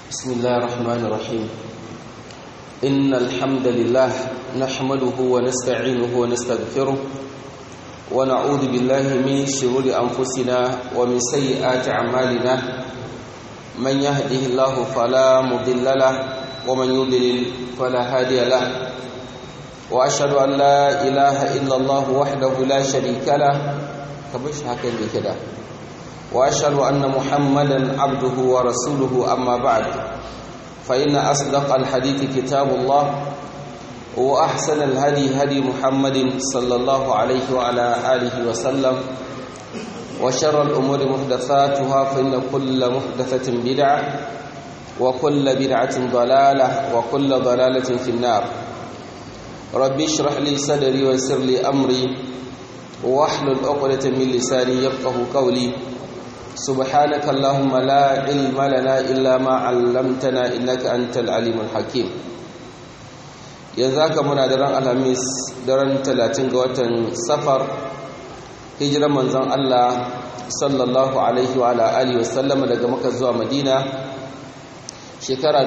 بسم الله الرحمن الرحيم إن الحمد لله نحمده ونستعينه ونستغفره ونعوذ بالله من شرور أنفسنا ومن سيئات أعمالنا من يهده الله فلا مضل له ومن يضلل فلا هادي له وأشهد أن لا إله إلا الله وحده لا شريك له كبش هكذا كده واشهد ان محمدا عبده ورسوله اما بعد فان اصدق الحديث كتاب الله واحسن الهدي هدي محمد صلى الله عليه وعلى اله وسلم وشر الامور محدثاتها فان كل محدثه بدعه وكل بدعه ضلاله وكل ضلاله في النار ربي اشرح لي صدري ويسر لي امري واحلل عقدة من لساني يفقه قولي سبحانك اللهم لا علم لنا إلا ما علمتنا إنك أنت العليم الحكيم yanzu haka muna daren alhamis daren talatin ga watan safar hijirar manzon Allah sallallahu alaihi wa alihi wasallama daga maka zuwa madina shekara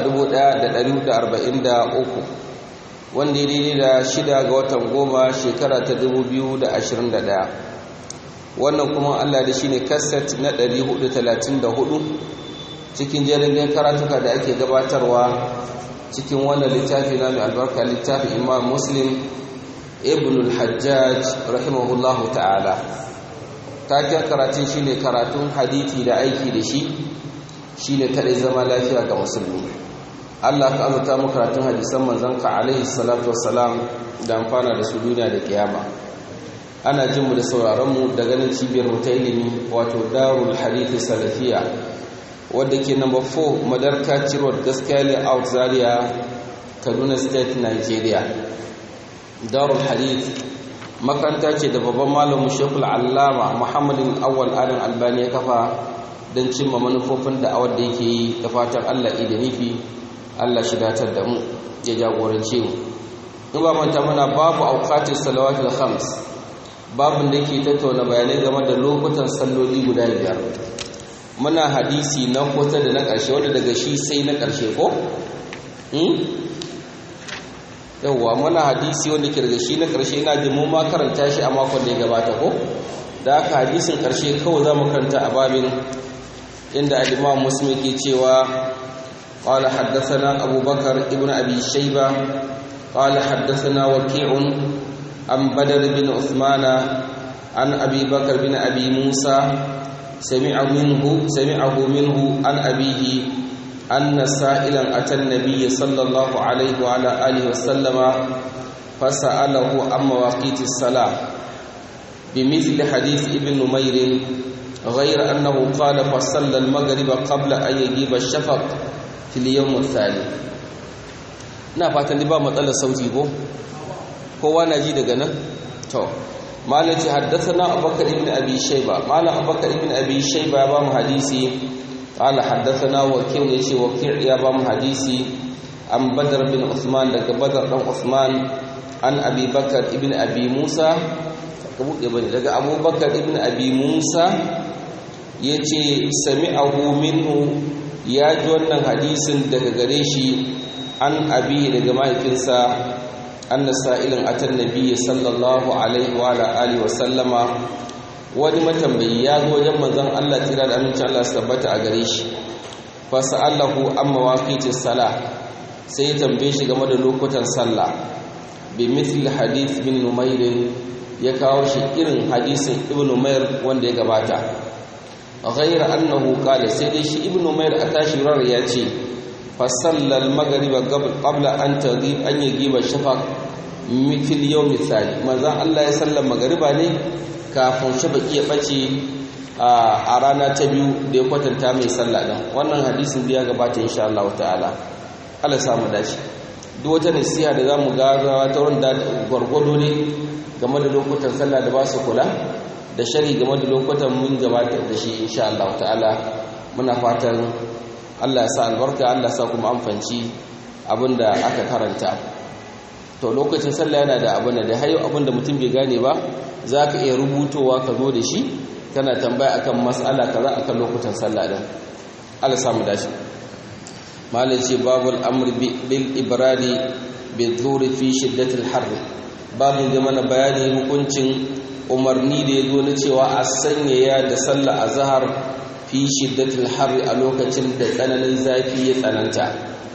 1443 wanda ya daidai da shida ga watan goma shekara ta 2021 wannan kuma Allah da shi ne kaset na 434 cikin jirgin karatuka da ake gabatarwa cikin wannan littafi na mai albarka littafin imam muslim ibn al-hajjaj rahimahullahu ta'ala taken karatun shi ne karatun hadithi da aiki da shi shi ne kaɗai zama lafiya ga musulmi Allah ka azurta mu karatun hadisan manzanka alaihi salatu wassalam da amfana da su duniya da kiyama ana jin mu da sauraron mu da ganin cibiyar mu ta ilimi wato Darul Hadith Salafiya wadda ke number 4 Madarka Road Gaskiya Layout Zaria Kaduna State Nigeria Darul Hadith makaranta ce da babban malamin Sheikhul Allama Muhammadin Awwal Adam Albani ya kafa don cimma manufofin da awar da yake yi da fatan Allah da nufi Allah shi datar da mu ya jagorance mu in ba manta muna babu auqatis salawatul khams babin da ke tattauna bayanai game da lokutan salloli guda biyar muna hadisi na kusa da na ƙarshe wanda daga shi sai na ƙarshe ko yawwa muna hadisi wanda ke daga shi na ƙarshe ina jin mu ma karanta shi a makon da ya gabata ko da haka hadisin ƙarshe kawai za mu karanta a babin inda al-imam muslim ke cewa قال حدثنا أبو بكر ابن أبي شيبة قال حدثنا وكيع عن بدر بن عثمان عن أبي بكر بن أبي موسى سمع منه سمعه منه عن أبيه أن سائلا أتى النبي صلى الله عليه وعلى آله وسلم فسأله عن مواقيت الصلاة بمثل حديث ابن نمير غير أنه قال فصلى المغرب قبل أن يجيب الشفق fil yawm thani ina fatan ba matsalar sauti ko kowa na ji daga nan to malam ce haddathana abubakar ibn abi shayba malam abubakar ibn abi shayba ba mu hadisi qala haddathana wakil ne ce wakil ya ba mu hadisi an badar bin usman daga badar dan usman an abi bakar ibn abi musa ka buɗe bane daga abubakar ibn abi musa yace sami'ahu minhu ya ji wannan hadisin daga gare shi an abi daga mahaifinsa anna sa'ilin atan nabiyyi sallallahu alaihi wa alihi wa sallama wani matambayi ya zo wajen manzon Allah tira da amincin Allah su tabbata a gare shi fa sa'alahu an mawaqitis sala sai ya tambaye shi game da lokutan sallah bi mithli hadith bin numayr ya kawo shi irin hadisin ibn numayr wanda ya gabata غير أنه قال سيدي شي ابن مير أتاشي رر ياتي فصلى المغرب قبل, قبل أن تغيب أن يجيب الشفق في اليوم الثاني ماذا الله يسلم مغربا ne kafin shafaqi ya bace a rana ta biyu da ya kwatanta mai sallah din wannan hadisin da ya gabata insha Allah ta'ala Allah samu dace duk wata nasiha da zamu ga ta wurin da gwargwado ne game da lokutan sallah da ba su kula da shari game da lokutan mun gabatar da shi insha Allah ta'ala muna fatan Allah ya sa albarka Allah ya sa kuma amfanci abinda aka karanta to lokacin sallah yana da abin da hayo abin da mutum bai gane ba zaka iya rubutowa ka zo da shi kana tambaya akan mas'ala kaza akan lokutan sallah din Allah ya samu dashi malai ce babul amr bil ibradi bil dhuri fi shiddatil har babin da mana bayani hukuncin umarni da ya zo na cewa a sanyaya da sallah azhar fi shiddatil har a lokacin da tsananin zafi ya tsananta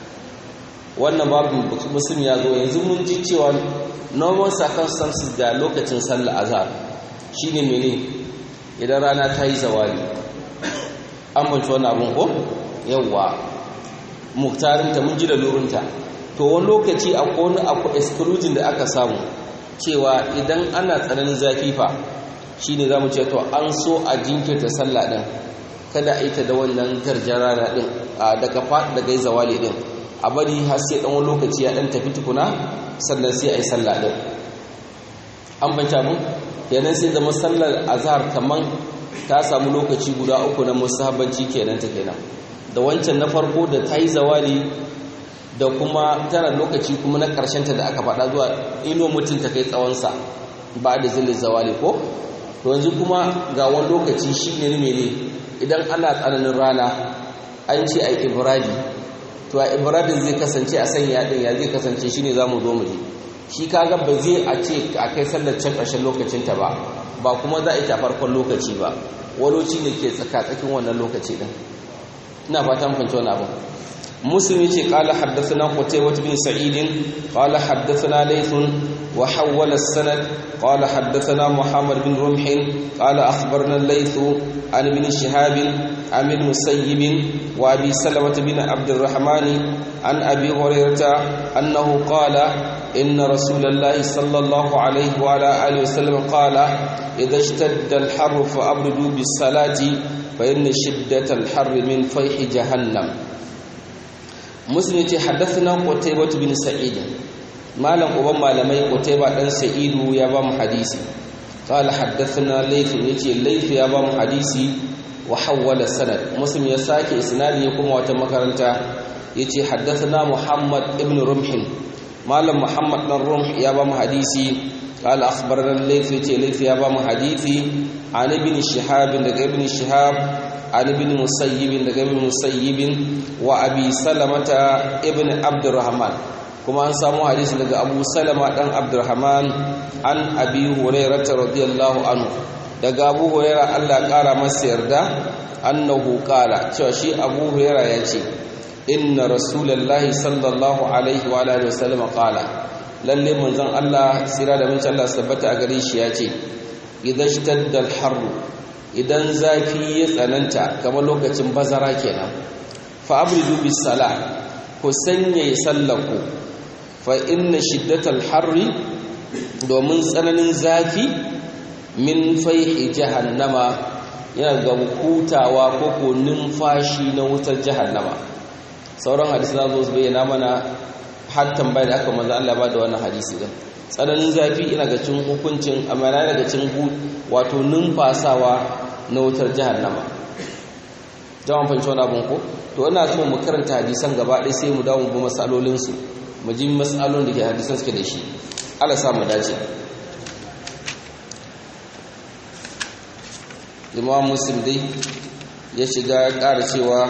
wannan babin muslim ya zo yanzu mun ji cewa normal circumstances da lokacin sallah azhar shine mene idan rana ta yi zawali an banci wannan abun ko yawwa muktarinta mun ji da lurinta to wani lokaci akwai wani akwai exclusion da aka samu cewa idan ana tsananin zafi fa shine zamu ce to an so a jinkirta sallah din kada a yi ta da wannan garjar rana din daga faɗi daga yi zawali din a bari har sai ɗan wani lokaci ya ɗan tafi tukuna sannan sai a yi sallah din an banta mu kenan sai zama sallar azhar kaman ta samu lokaci guda uku na musahabanci kenan ta kenan da wancan na farko da ta yi zawali da kuma tana lokaci kuma na ta da aka faɗa zuwa ino mutum ta kai tsawonsa ba da zilin zawali ko to yanzu kuma ga wani lokaci shi ne mene idan ana tsananin rana an ce a ibradi to a ibradin zai kasance a sanya ɗin ya zai kasance shi ne za mu zo mu je shi kaga ba zai a ce a kai sallar can ƙarshen lokacinta ba ba kuma za a yi ta farkon lokaci ba waloci ne ke tsaka-tsakin wannan lokaci ɗin ina fatan fahimci wani abu مسلم قال حدثنا قتيبة بن سعيد قال حدثنا ليث وحول السند قال حدثنا محمد بن رمح قال أخبرنا الليث عن ابن شهاب عن المسيب وأبي سلمة بن عبد الرحمن عن أبي هريرة أنه قال إن رسول الله صلى الله عليه وعلى آله وسلم قال إذا اشتد الحر فأبردوا بالصلاة فإن شدة الحر من فيح جهنم muslim ce haddathana qutaybah bin sa'id malam uban malamai qutaybah dan sa'idu ya ba mu hadisi qala haddathana layth yace layth ya ba mu hadisi wa hawwala sanad muslim ya sake isnadi ya kuma wata makaranta yace haddathana muhammad ibn rumh malam muhammad dan rumh ya ba mu hadisi قال أخبرنا الليث ليث يا بام حديثي عن ابن شهاب daga ابن شهاب عن ابن مسيب daga ابن مسيب وابي سلمة ابن عبد الرحمن kuma an samu hadisi daga Abu Salama dan Abdurrahman an Abi Hurairah radiyallahu anhu daga Abu Hurairah Allah kara masa yarda annahu qala cewa shi Abu Hurairah yace inna rasulullahi sallallahu alaihi wa alihi wasallam qala lalle manzon Allah sira da mun Allah sabbata a gare shi yace idan shtadda al-harr idan zafi ya tsananta kamar lokacin bazara kenan fa abridu bis salah ku sanya sallaku fa inna shiddatal harri domin tsananin zafi min faihi jahannama yana ga hutawa ko ko numfashi na wutar jahannama sauran hadisi na zo su bayyana mana har tambaya da aka manzo Allah ba da wannan hadisi din tsananin zafi ina ga cin hukuncin amana daga cin wato numfasawa na wutar jahannama jama'a fahimci wani abin ko to ina so mu karanta hadisan gaba ɗaya sai mu dawo mu bi masalolinsu mu ji masalolin da ke hadisan suke da shi Allah sa mu dace Imam Muslim dai ya shiga ya ƙara cewa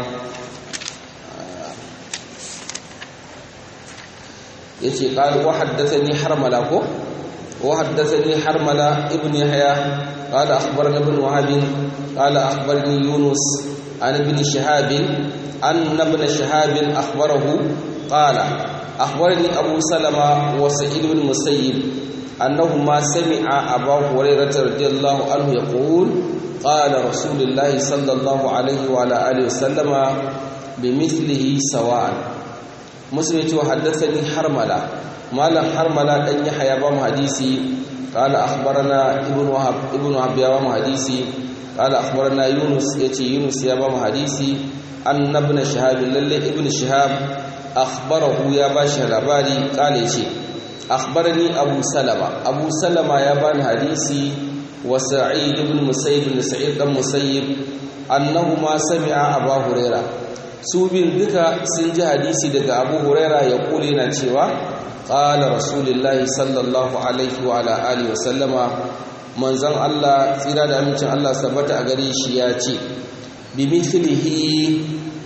yace qala wa haddathani harmala ko wa haddathani harmala ibn yahya qala akhbarana ibn wahab qala akhbarani yunus an ibn shihab an ibn shihab akhbarahu qala akhbarani abu salama wa sa'id ibn musayyib annahuma sami'a abu hurairah radiyallahu anhu yaqul qala rasulullah sallallahu alayhi wa ala alihi wa sallama bimithlihi sawa'an muslim ce haddathani harmala malam harmala dan yahya ba mu hadisi qala akhbarana ibnu wahab ibnu wahab ya ba mu hadisi qala akhbarana yunus yace yunus ya ba mu hadisi annabna shahab lalle ibnu shahab akhbarahu ya ba shi labari qala yace akhbarani abu salama abu salama ya ba ni hadisi wa sa'id ibn musayyib ibn sa'id dan musayyib annahuma sami'a abu hurairah su bin duka sun ji hadisi daga abu huraira ya kule na cewa ƙala rasulullahi sallallahu alaihi wa ala alihi wasallama manzon Allah tsira da amincin Allah sabbata a gare shi ya ce bi mithlihi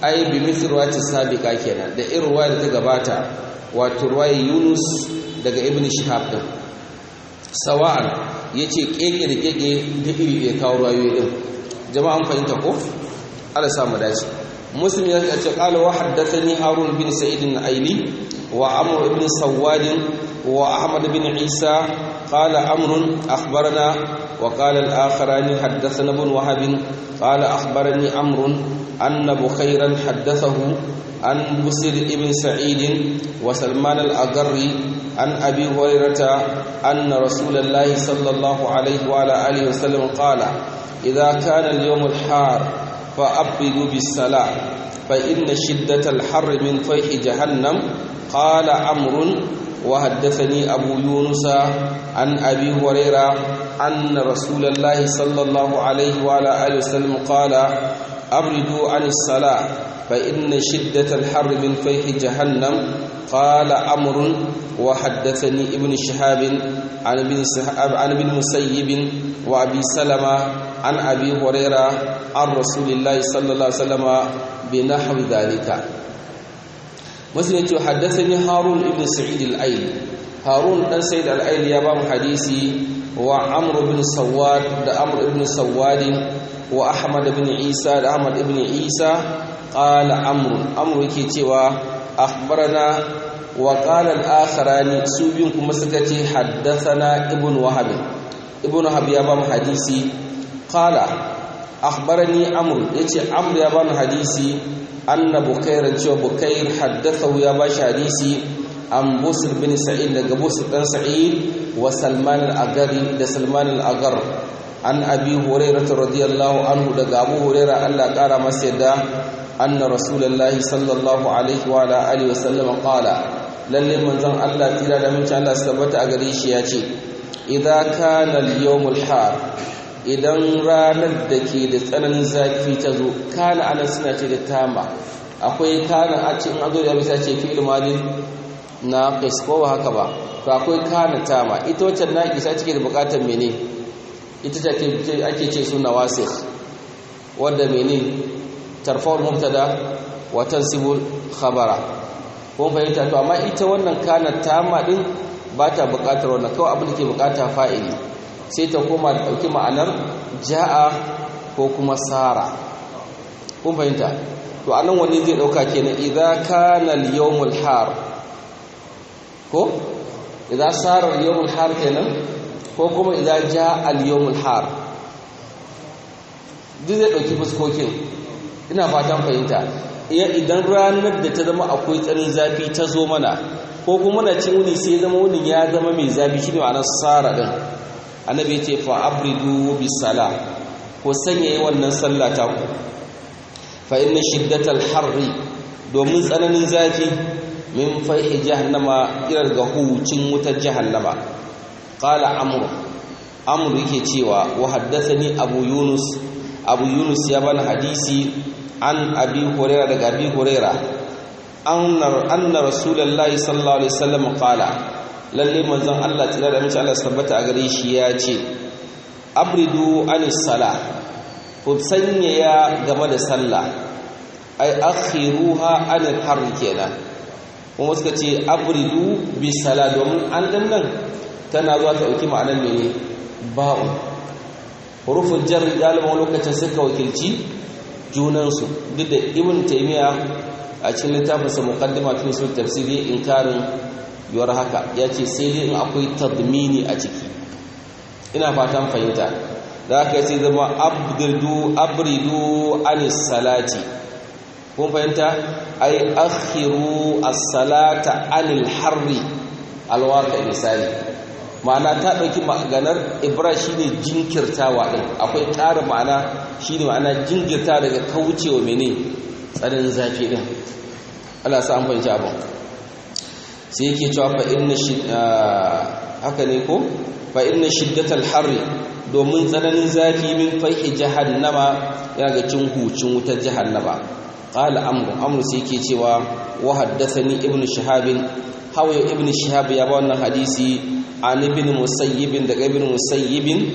ai bi mithrwati sabiqa kenan da irin ruwaya da ta gabata wato ruwaya Yunus daga Ibn Shihab din sawa'an yace keke da keke da iri ya kawo ruwayoyi din jama'an fahimta ko Allah sa mu dace muslim ya ce qala wa haddathani harun bin sa'id al-aili wa amr ibn sawad wa ahmad bin isa qala amr akhbarana wa qala al-akharani haddathana ibn wahab qala akhbarani amr anna bukhayran haddathahu an busir ibn sa'id wa salman al-agarri an abi hurairah anna rasulullahi sallallahu alaihi wa ala alihi wa sallam qala idha kana al-yawm al-har فأبدوا بالصلاة فإن شدة الحر من فيح جهنم قال عمرو وحدثني أبو يونس عن أبي هريرة أن رسول الله صلى الله عليه وعلى آله وسلم قال أبردوا عن الصلاة فإن شدة الحر من فيح جهنم قال عمرو وحدثني ابن شهاب عن ابن عن ابن مسيب وابي سلمة عن ابي هريره عن رسول الله صلى الله عليه وسلم بنحو ذلك مسلم حدثني هارون ابن سعيد الايلي هارون بن سعيد الايلي يا بام حديثي وعمرو بن سواد ده عمرو بن سواد واحمد بن عيسى ده احمد بن عيسى قال عمرو عمرو yake cewa akhbarana وقال الآخران سوبين كما سكتي حدثنا ابن وهب ابن وهب يا بام حديثي قال أخبرني عمرو يتي عمرو يا بام حديثي أن بكير جو بكير حدثه يا باش حديثي عن بصر بن سعيد لقى بصر بن سعيد وسلمان الأغري ده سلمان الأغر عن أبي هريرة رضي الله عنه لقى أبو هريرة الله قال مسيدا أن رسول الله صلى الله عليه وعلى آله وسلم قال lalle manzon Allah tira da minci Allah su tabbata a gare shi ya ce idan kana al-yawmul har idan ranar da ke da tsananin zafi ta zo kana anan suna ce da tama akwai kana a cikin azo da bisa ce fi'il madin na qis ko ba haka ba to akwai kana tama ita wacce na isa take da bukatar mene ita ce ake ce suna wasikh wanda mene tarfa'ul mubtada wa tansibul khabara ko fahimta to amma ita wannan kana tama din ba ta buƙatar wannan kawai abin da ke buƙata fa'ili sai ta koma da ɗauki ma'anar ja'a ko kuma sara kun fahimta to anan wani zai ɗauka kenan idan kana al-yawmul har ko idan sara al-yawmul har kenan ko kuma idan ja'a al-yawmul har duk zai ɗauki fuskokin ina fatan fahimta idan ranar da ta zama akwai tsarin zafi ta zo mana ko kuma na cin wuni sai zama wunin ya zama mai zafi shi ne ma'anar sara ɗin annabi ce fa abridu bis sala ko sanya wannan sallah ta ku fa inna shiddatal harri domin tsananin zafi min faihi jahannama irar ga hucin wutar jahannama qala amru amru yake cewa wa haddathani abu yunus abu yunus ya bani hadisi an abi huraira daga abi huraira anna rasulullahi sallallahu alaihi wasallam qala lalle manzon Allah tsira da mace Allah tabbata a gare shi ya ce abridu anis sala ku sanyaya game da sallah ai akhiruha anil har kenan kuma suka ce abridu bi sala domin an dan nan tana zuwa ta dauki ma'anar mene ba'u huruful jar galiban lokacin suka wakilci junansu duk da ibn taymiya a cikin littafinsa muqaddima fi usul tafsiri inkarin yuwar haka ya ce sai dai in akwai tadmini a ciki ina fatan fahimta da haka sai zama abdu abridu anis salati kun fahimta ai akhiru as-salata anil harri alwaka misali ma'ana ta ɗauki maganar ibra shine jinkirtawa ɗin akwai ƙarin ma'ana shine ma'ana jinkirta daga kaucewa mene tsarin zafi ɗin Allah sa an fahimci abin sai yake cewa fa inna haka ne ko fa inna shiddatal harri domin tsananin zafi min faihi jahannama ya ga cin hucin wutar jahannama qala amru amru sai yake cewa wa haddathani ibnu shahabin hawa ibnu shihab ya ba wannan hadisi an ibn musayyib daga ibn musayyib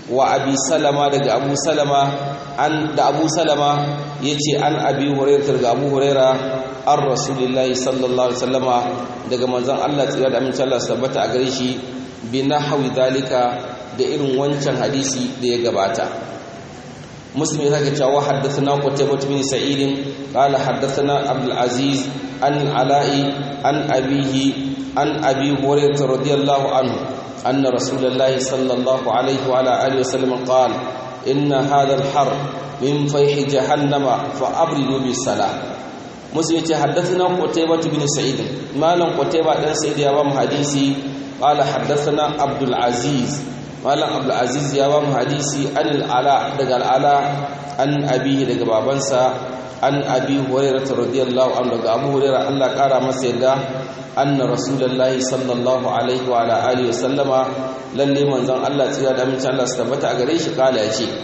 wa abi salama daga abu salama an da abu salama yace an abi hurairah daga abu hurairah an rasulillahi sallallahu alaihi wasallama daga manzon Allah tsira da amincin Allah tabbata a gare shi bi nahwi dalika da irin wancan hadisi da ya gabata مسلم ذاك جاء حدثنا قتيبة بن سعيد قال حدثنا عبد العزيز عن العلاء عن أبيه عن أبي هريرة رضي الله عنه أن رسول الله صلى الله عليه وعلى آله وسلم قال إن هذا الحر من فيح جهنم فأبردوا بالصلاة مسلم حدثنا قتيبة بن سعيد ما لم قتيبة بن سعيد يا حديثي قال حدثنا عبد العزيز malam abdulaziz ya ba mu hadisi an al'ala daga al'ala an abihi daga babansa an abi hurairah radiyallahu anhu daga abu hurairah Allah kara masa yadda anna rasulullahi sallallahu alaihi wa ala alihi wasallama lalle manzon Allah tsira da amincin Allah su tabbata a gare shi kala ya ce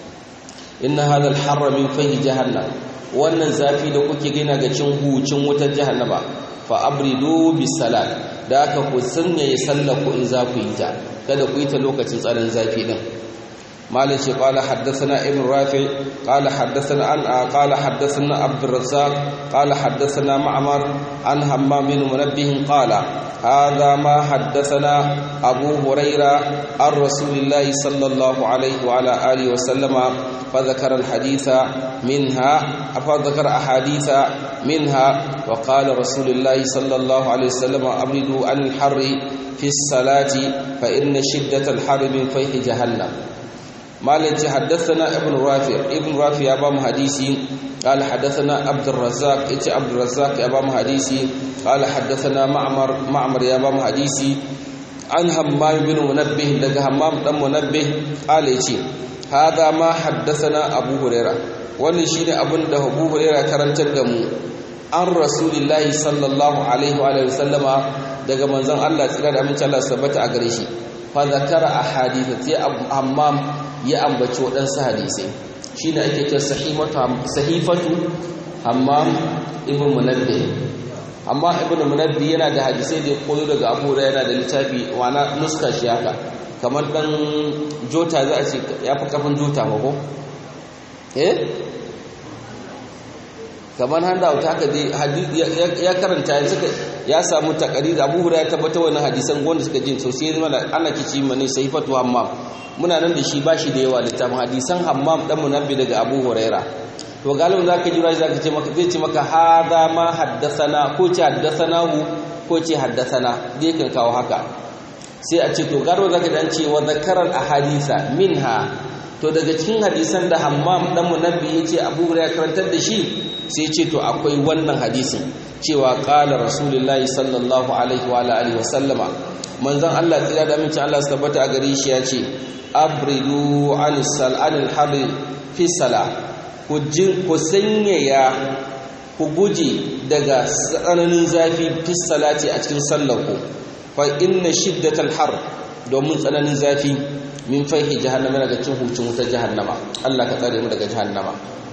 inna hadha al-harra min fahi jahannam wannan zafi da kuke gina ga cin hucin wutar jahannama fa abridu bis salat da aka ku sanya ya sallaku in za ku yi ta kada ku yi ta lokacin tsarin zafi din مالك قال حدثنا ابن رافع قال حدثنا عن قال حدثنا عبد الرزاق قال حدثنا معمر عن همام بن منبه قال هذا ما حدثنا أبو هريرة عن رسول الله صلى الله عليه وعلى آله وسلم فذكر الحديث منها فذكر أحاديث منها وقال رسول الله صلى الله عليه وسلم أبردوا عن الحر في الصلاة فإن شدة الحر من فيح جهنم مالك حدثنا ابن رافع ابن رافع أبام حديثي قال حدثنا عبد الرزاق إيش عبد الرزاق أبام حديثي قال حدثنا معمر معمر يا أبام حديثي عن همام بن منبه لك همام بن منبه قال إيش هذا ما حدثنا أبو هريرة wannan shine abin da Abu Hurairah karantar da mu an Rasulullahi sallallahu alaihi wa alihi wasallama daga manzon Allah tsira da amincin Allah sabbata a gare shi fa zakara ahadith sai Hammam ya ambaci waɗansu hadisai shi ne ake ce sahifatu hammam ibn munabbi amma ibn munabbi yana da hadisai da ya koyo daga abu yana da littafi wana nuska shi haka kamar ɗan jota za a ce ya fi kafin jota ba ko eh kamar handa wuta haka dai ya karanta ya samu takari da abu ya tabbata wani hadisan wanda suka jin sosai mana ana kici mani sahifatu hammam muna nan da shi ba shi da yawa littafin hadisan hammam dan munabbi daga abu huraira to galibin zaka jira zaka ce maka zai ce maka hada ma haddathana ko ce haddathanahu ko ce haddathana dai kan kawo haka sai a ce to garo zaka dan ce wa zakaral ahadisa minha to daga cikin hadisan da hammam dan munabbi yace abu huraira karantar da shi sai ce to akwai wannan hadisin cewa qala rasulullahi sallallahu alaihi wa alihi wa sallama manzon Allah tsira da aminci Allah su tabbata a gare shi ya ce abridu anil sal'anil harri fi sala ku sanyaya ku guje daga tsananin zafi fi salati a cikin sallarku fa inna shiddatal har domin tsananin zafi min faihi jahannama daga cin hucin wutar jahannama Allah ka tsare mu daga jahannama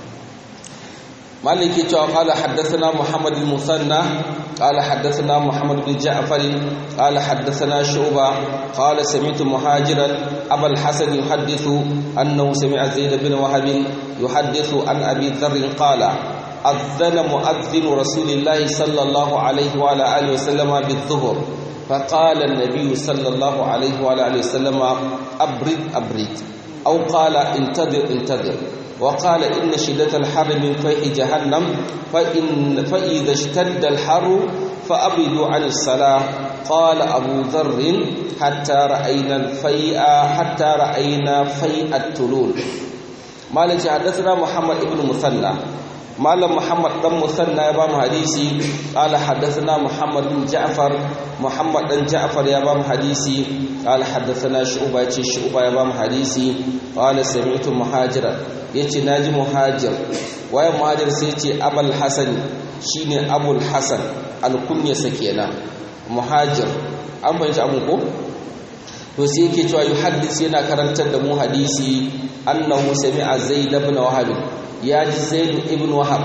مالك قال حدثنا محمد المثنى قال حدثنا محمد بن جعفر قال حدثنا شعبة قال سمعت مهاجرا أبا الحسن يحدث أنه سمع زيد بن وهب يحدث عن أبي ذر قال أذن مؤذن رسول الله صلى الله عليه وعلى آله وسلم بالظهر فقال النبي صلى الله عليه وعلى آله وسلم أبرد أبرد أو قال انتظر انتظر وقال إن شدة الحر من فيح جهنم فإن فإذا اشتد الحر فأبردوا عن الصلاة قال أبو ذر حتى رأينا الفيء حتى رأينا فيء التلول مالك حدثنا محمد بن مثنى مالك محمد بن مثنى يبام حديثي قال حدثنا محمد بن جعفر محمد بن جعفر يبام حديثي قال حدثنا شعبة شعبة يبام حديثي قال سمعت مهاجرا yace naji muhajir waye muhajir sai yace abul hasan shine abul hasan alkunyasa kenan muhajir an fahimci abun ko to sai yake cewa yuhaddis yana karantar da mu hadisi annahu sami'a zaid ibn wahab ya ji zaid ibn wahab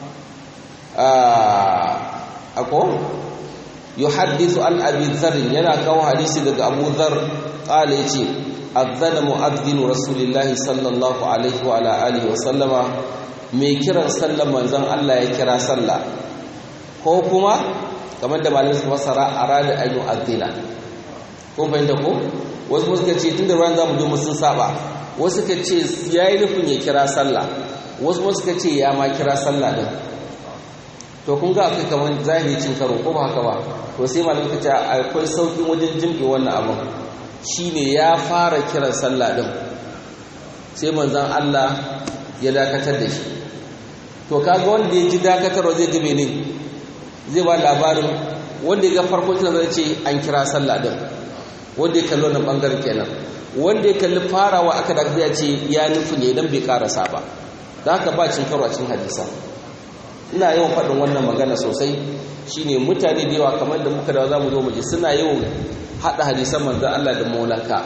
ako yuhaddithu an abi dharr yana kawo hadisi daga abu dharr qala yace adzana mu'adhdhin rasulillahi sallallahu alaihi wa ala alihi wa sallama mai kiran sallan manzon Allah ya kira sallah ko kuma kamar da malamin su fasara arada an yu'adhdhina ko bayyana ko wasu suka ce tunda ruwan zamu je sun saba wasu suka ce yayi nufin ya kira sallah wasu suka ce ya ma kira sallah din to kun ga akwai kamar zahiri cin karo ko ba haka ba to sai malamin ka ce akwai saukin wajen jimbe wannan abin shine ya fara kiran sallah din sai manzon Allah ya dakatar da shi to kaga wanda ya ji dakatarwa zai ga ne zai ba labarin wanda ya ga farko kina zai ce an kira sallah din wanda ya kalli wannan bangaren kenan wanda ya kalli farawa aka da ya ce ya nufi ne dan bai karasa ba da haka ba cin karo a cikin hadisa ina yawan faɗin wannan magana sosai shine mutane da yawa kamar da muka da za mu zo mu ji suna yawan haɗa hadisan manzon Allah da molanka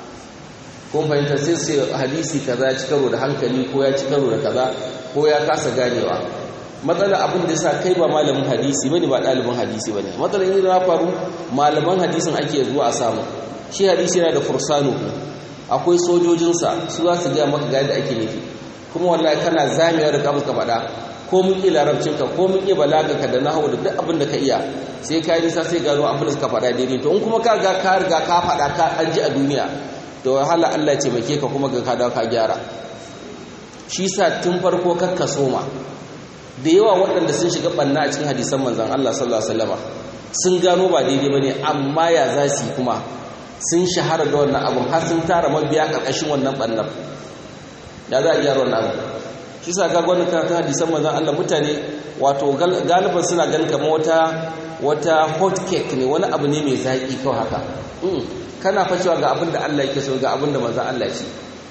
kun fahimta sai sai hadisi kaza ya ci karo da hankali ko ya ci karo da kaza ko ya kasa ganewa matsalar abin da yasa kai ba malamin hadisi bane ba ɗalibin hadisi bane matsalar yin ya faru malaman hadisin ake zuwa a samu shi hadisi yana da fursanu akwai sojojinsa su za su gaya maka ga yadda ake nufi kuma wallahi kana zamiya da kamun ka faɗa ko mun ƙi larabcinka ko mun ƙi balaganka da nahawu da duk abin da ka iya sai ka yi nisa sai gano abin da suka faɗa daidai to in kuma ka ga ka riga ka faɗa ka an ji a duniya da wahala Allah ce bake ka kuma ga ka dawo ka gyara shi sa tun farko kakka soma da yawa waɗanda sun shiga ɓanna a cikin hadisan manzan Allah sallallahu alaihi wasallam sun gano ba daidai bane amma ya za su kuma sun shahara da wannan abun har sun tara mabiya ƙarƙashin wannan ɓannan ya za a gyara wannan abun shi sa ga gwanin karatun hadisan manzan Allah mutane wato galiban suna ganin kamar wata wata hot cake ne wani abu ne mai zaƙi kawai haka kana fashewa ga abin da Allah yake so ga abin da manzan Allah ce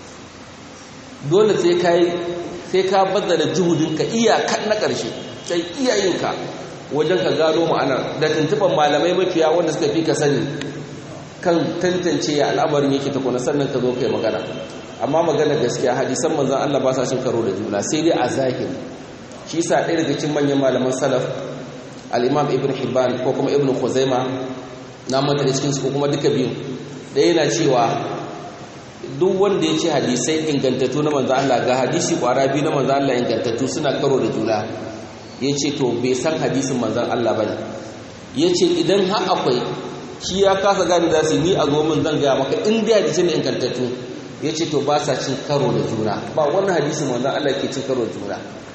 dole sai ka yi sai ka bazzara juhudinka iyakan na ƙarshe sai iyayenka wajen ka gano ma'anar da tuntuban malamai mafiya wanda suka fi ka sani kan tantance ya al'amarin yake tukuna sannan ka zo kai magana amma magana gaskiya hadisan manzon Allah ba sa cin karo da juna sai dai a zahiri shi yasa ɗaya daga cikin manyan malaman salaf al-Imam Ibn Hibban ko kuma Ibn Khuzaima na manta da cikin su ko kuma duka biyu da yana cewa duk wanda ya ce hadisai ingantattu na manzon Allah ga hadisi kwara biyu na manzon Allah ingantattu suna karo da juna yace to bai san hadisin manzon Allah bane yace idan har akwai shi ya kasa gane da su ni a zo min zan gaya maka in dai hadisi ne ingantattu ya ce to ba sa cin karo da juna ba wannan hadisi manzan Allah ke cin karo da juna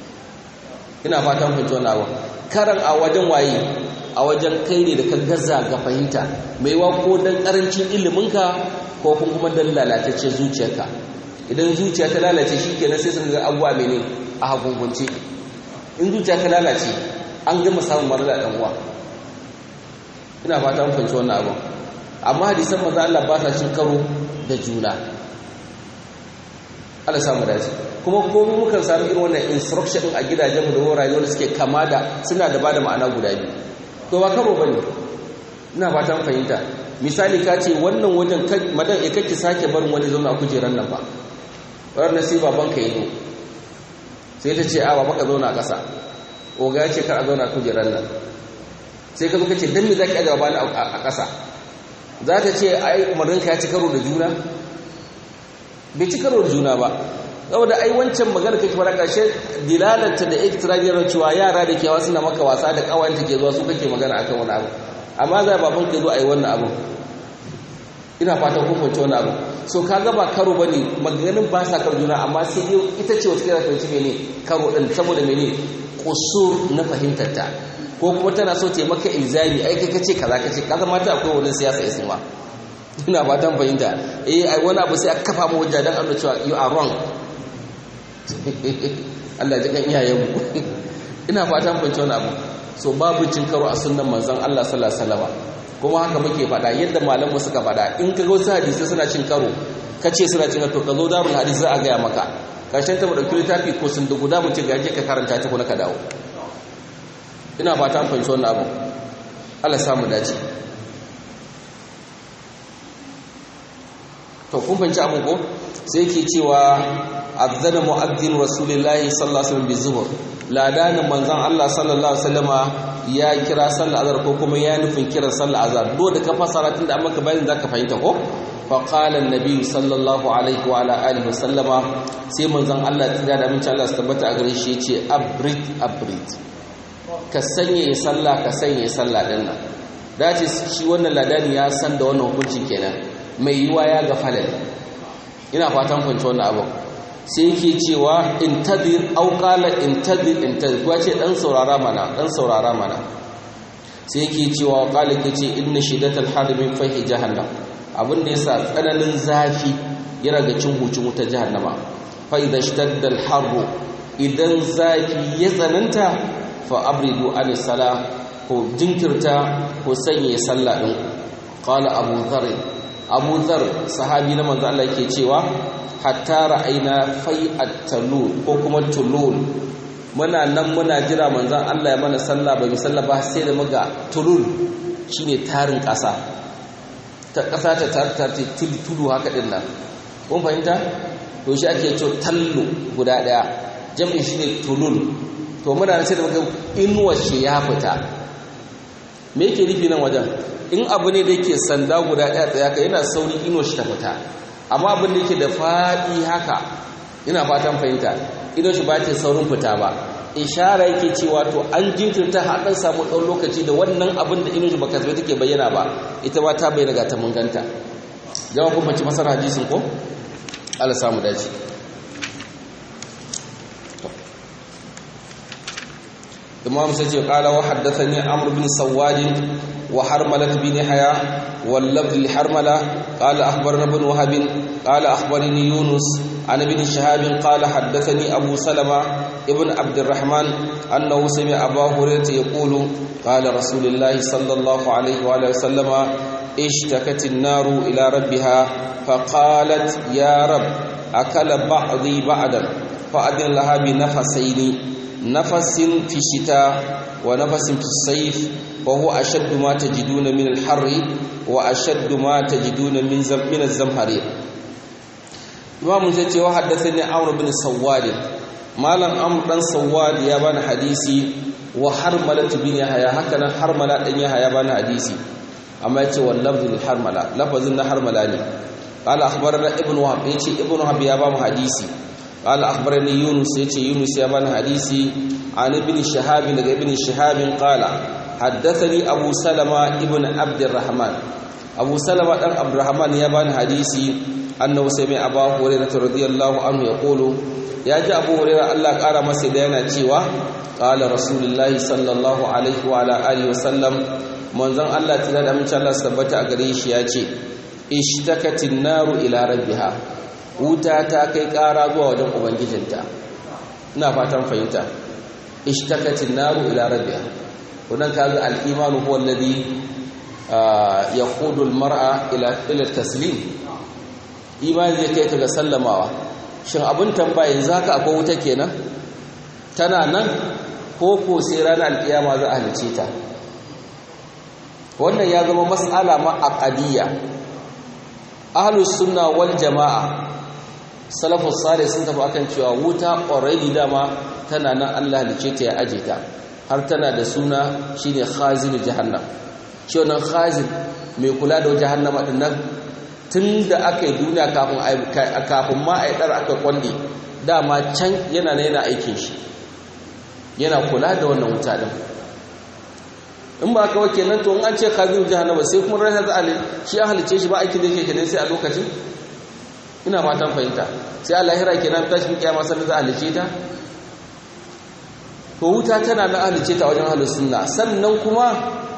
ina fatan fahimci wannan abu karan a wajen waye a wajen kai ne da ka gaza ga fahimta mai wa ko dan karancin iliminka ko kuma dan lalatacce zuciyarka idan zuciya ta lalace shikenan sai sun ga abuwa mene a hagungunce in zuciya ta lalace an gama samun marala dan uwa ina fatan fahimci wannan abu amma hadisan manzan Allah ba sa cin karo da juna Allah samu dace kuma ko mu mukan samu irin wannan instruction din a gidajen mu da wurare wanda suke kama da suna da bada ma'ana guda biyu to ba karo bane ina fatan fahimta misali ka ce wannan wajen madan ya kake sake barin wani zauna a kujeran nan ba wannan sai baban ka yi sai ta ce a baba ka zauna a ƙasa oga ya ce kar a zauna a kujeran nan sai ka zo ka ce dan me zaki aje babana a ƙasa za ta ce ai umarninka ya ci karo da juna bai ci karo da juna ba saboda ai wancan magana kake fara karshe dilalanta da iktirajiyar cewa yara da ke suna maka wasa da kawanta ke zuwa su kake magana akan wani abu amma za baban ka zo ai wannan abu ina fatan kun fahimci wannan abu so kaga ba karo bane maganganun ba sa karo juna amma sai dai ita ce wata kira fahimci mene karo din saboda mene kusur na fahimtar ta ko kuma tana so ta maka ilzami ai kai kace kaza kace kaza mata akwai wani siyasa isma ina fatan fahimta eh ai wani abu sai aka kafa mu hujja dan Allah cewa you are wrong Allah ji kan iyayen mu ina fatan fahimci wani abu so babu cin karo a sunnan manzon Allah sallallahu alaihi wasallam kuma haka muke faɗa yadda malamu suka faɗa in ka ga wasu hadisi suna cin karo kace suna cin karo ka zo darul hadisi za a gaya maka karshen ta mu dauki littafi ko sun da guda mu ce ga ka karanta ta ko ka dawo ina fatan fahimci wannan abu Allah samu dace to kun fahimci abin ko sai yake cewa azzana mu'azzin rasulullahi sallallahu alaihi wasallam bizuhur ladanin manzon Allah sallallahu alaihi wasallama ya kira sallar azhar ko kuma ya nufin kiran sallar azhar do da ka fasara tunda an maka bayanin zaka fahimta ko faƙalar nabi sallallahu alaihi wa alihi wasallama sai manzon Allah tsira da aminci Allah su tabbata a gare shi ya ce abrit abrit ka sanya sallah ka sanya sallah din nan da ce shi wannan ladani ya san da wannan hukunci kenan mai yiwa ya ga falal ina fatan kwanci wannan abu sai yake cewa intadir au qala intadir intadir kuwa ce dan saurara mana dan saurara mana sai yake cewa qala kace inna shidatal harbi fahi jahannam abin da yasa tsananin zafi yana ga cin hucin wuta jahannama fa idza ishtadda al harbu idan zafi ya tsananta fa abridu an sala ko jinkirta ko sanya sallah din qala abu dharr abu dhar sahabi na manzo Allah yake cewa hatta ra'ayna fai'at talul ko kuma tulul muna nan muna jira manzon Allah ya mana sallah ba mu sallah ba sai da muga tulul shine tarin ƙasa ta ƙasa ta tar tudu haka din nan kun fahimta to shi ake cewa tallu guda daya jami'in shine tulul to muna nan sai da muga inuwar shi ya fita me yake nufi nan wajen in abu ne da yake sanda guda ɗaya tsaya ka yana sauri ino shi ta fita amma abin da yake da faɗi haka ina fatan fahimta ino shi ba ta saurin fita ba ishara yake cewa to an jinkirta har ɗan samu ɗan lokaci da wannan abin da ino shi baka zai take bayyana ba ita ba ta bayyana ga ta mun ganta jama'a kun bace masar hadisin ko Allah samu dace imam sai ce qala wa haddathani amr bin sawad wa harmalah bin haya wal lafz li harmala qala akhbarana ibn wahab qala akhbarani yunus an ibn shihab qala haddathani abu salama ibn abd الرحمن انه سمع ابا هريره يقول قال رسول الله صلى الله عليه وآله وسلم اشتكت النار الى ربها فقالت يا رب اكل بعضي بعضا فاذن لها بنفسين نفس في الشتاء ونفس في الصيف وهو أشد ما تجدون من الحر وأشد ما تجدون من زم من الزمهرير إمام زيتي وحدثني عمرو بن سواد مالن عمرو بن سواد يا بان حديثي وحرملة بن يحيى هكذا حرملة بن يحيى بان حديثي أما يتي واللفظ للحرملة لفظ حرملة قال أخبرنا ابن وهب يتي ابن وهب يا بان حديثي قال أخبرني يونس يتي يونس يبان حديثي عن ابن شهاب لغا ابن شهاب قال حدثني أبو سلمة ابن عبد الرحمن أبو سلمة ابن عبد الرحمن يبان حديثي أنه سمع أبا هريرة رضي الله عنه يقول يا جاء أبو هريرة الله قال مسيدنا تيوا قال رسول الله صلى الله عليه وعلى آله وسلم manzon Allah tana da amince Allah sabbata a gare shi ya ce ishtakatin naru ila rabbiha wuta ta kai ƙara zuwa wajen ubangijinta ina fatan fahimta ishtakatin naru ila rabbiha wannan kaga al-imanu huwa alladhi yaqudu al-mar'a ila ila taslim imani zai kai ka ga sallamawa shin abin tambaya yanzu haka akwai wuta kenan tana nan ko ko sai ranar alkiyama za a halice ta wannan ya zama mas'ala ma aqadiyya ahlus sunna wal jamaa salafus salih sun tafi akan cewa wuta already dama tana nan Allah halice ta ya aje ta har tana da suna shine khazin jahannam shi wannan khazin mai kula da jahannama din nan tunda aka yi duniya kafin kafin ma a yi dar aka kwande dama can yana ne yana aikin shi yana kula da wannan wuta din in ba ka wake nan to in an ce khazin jahannama sai kuma ran hazali shi an halice shi ba aikin da yake kenan sai a lokacin ina fatan fahimta sai a lahira kenan tashi kiyama sai za a halice ta to wuta tana na halice ta wajen halin sunna sannan kuma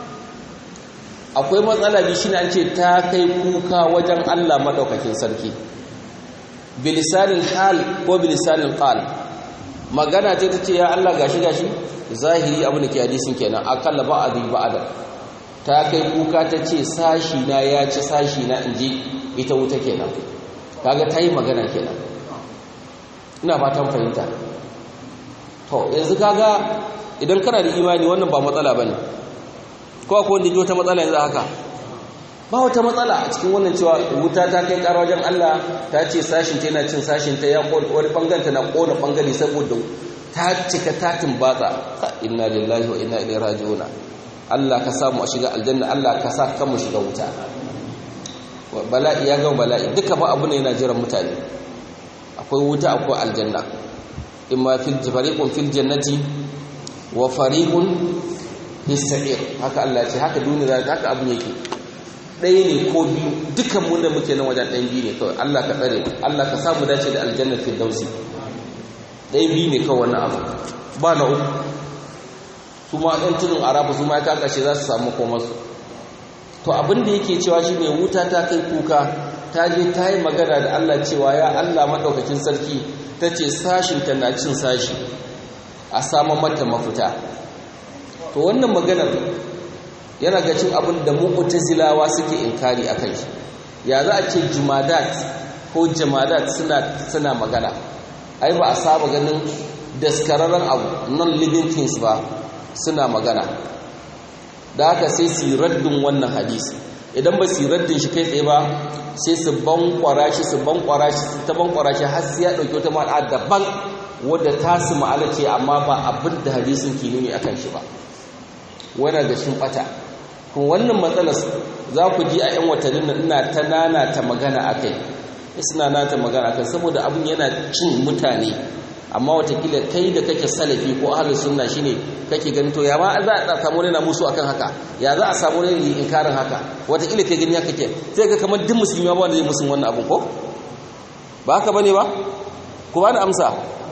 akwai matsala bi shine an ce ta kai kuka wajen Allah madaukakin sarki bilisanin hal ko bilisanin qal magana ce ta ce ya Allah gashi gashi zahiri abin da ke hadisin kenan akalla ba'adi ba'ada ta kai kuka ta ce sashi na ya ci sashi na inji ita wuta kenan kaga ta yi magana kenan ina fatan fahimta to yanzu kaga idan kana da imani wannan ba matsala bane ko akwai wanda ji wata matsala yanzu haka ba wata matsala a cikin wannan cewa wuta ta kai ƙara wajen Allah ta ce sashin ta yana cin sashin ta ya wani banganta na ƙona bangare saboda ta cika tatin batsa inna lillahi wa inna ilaihi raji'una Allah ka samu a shiga aljanna Allah ka sa kanmu shiga wuta bala'i ya gama bala'i duka ba abu ne yana jiran mutane akwai wuta akwai aljanna imma fil fariqun fil jannati wa fariqun fis sa'ir haka Allah ce haka duniya haka abu yake ɗaya ne ko biyu dukan mu da muke nan wajen ɗan biyu ne kawai Allah ka tsare Allah ka samu dace da aljanna fil dausi ɗaya biyu ne kawai wannan abu ba na uku su ma ɗan tunin arafa su ma ya kakashe za su samu komarsu to abin da yake cewa shi ne wuta ta kai kuka ta je ta yi magana da Allah cewa ya Allah maɗaukakin sarki ta ce sashinta na cin sashi a samun mata mafita to wannan maganar yana ga cin abin da mu'tazilawa suke inkari a kai ya za a ce jumadat ko jamadat suna suna magana ai ba a saba ganin daskararren abu non living things ba suna magana da haka sai su raddin wannan hadisi idan ba su raddin shi kai tsaye ba sai su bankwara shi su bankwara shi su ta bankwara shi har sai ya dauki wata ma'ana daban wadda ta su ma'ana ce amma ba abin da hadisin ke nuni akan shi ba wannan ga shin bata kuma wannan matsalar za ku ji a 'yan watannin nan ina ta nana ta magana akai suna nata magana akai saboda abin yana cin mutane amma watakila kai da kake salafi ko ahlus sunna shine kake ganin to ya ma za a samu ne na musu akan haka ya za a samu ne yi inkarin haka watakila kai gani haka ke sai ga kamar duk musulmi ba wanda zai musun wannan abun ko ba haka bane ba ku ba ni amsa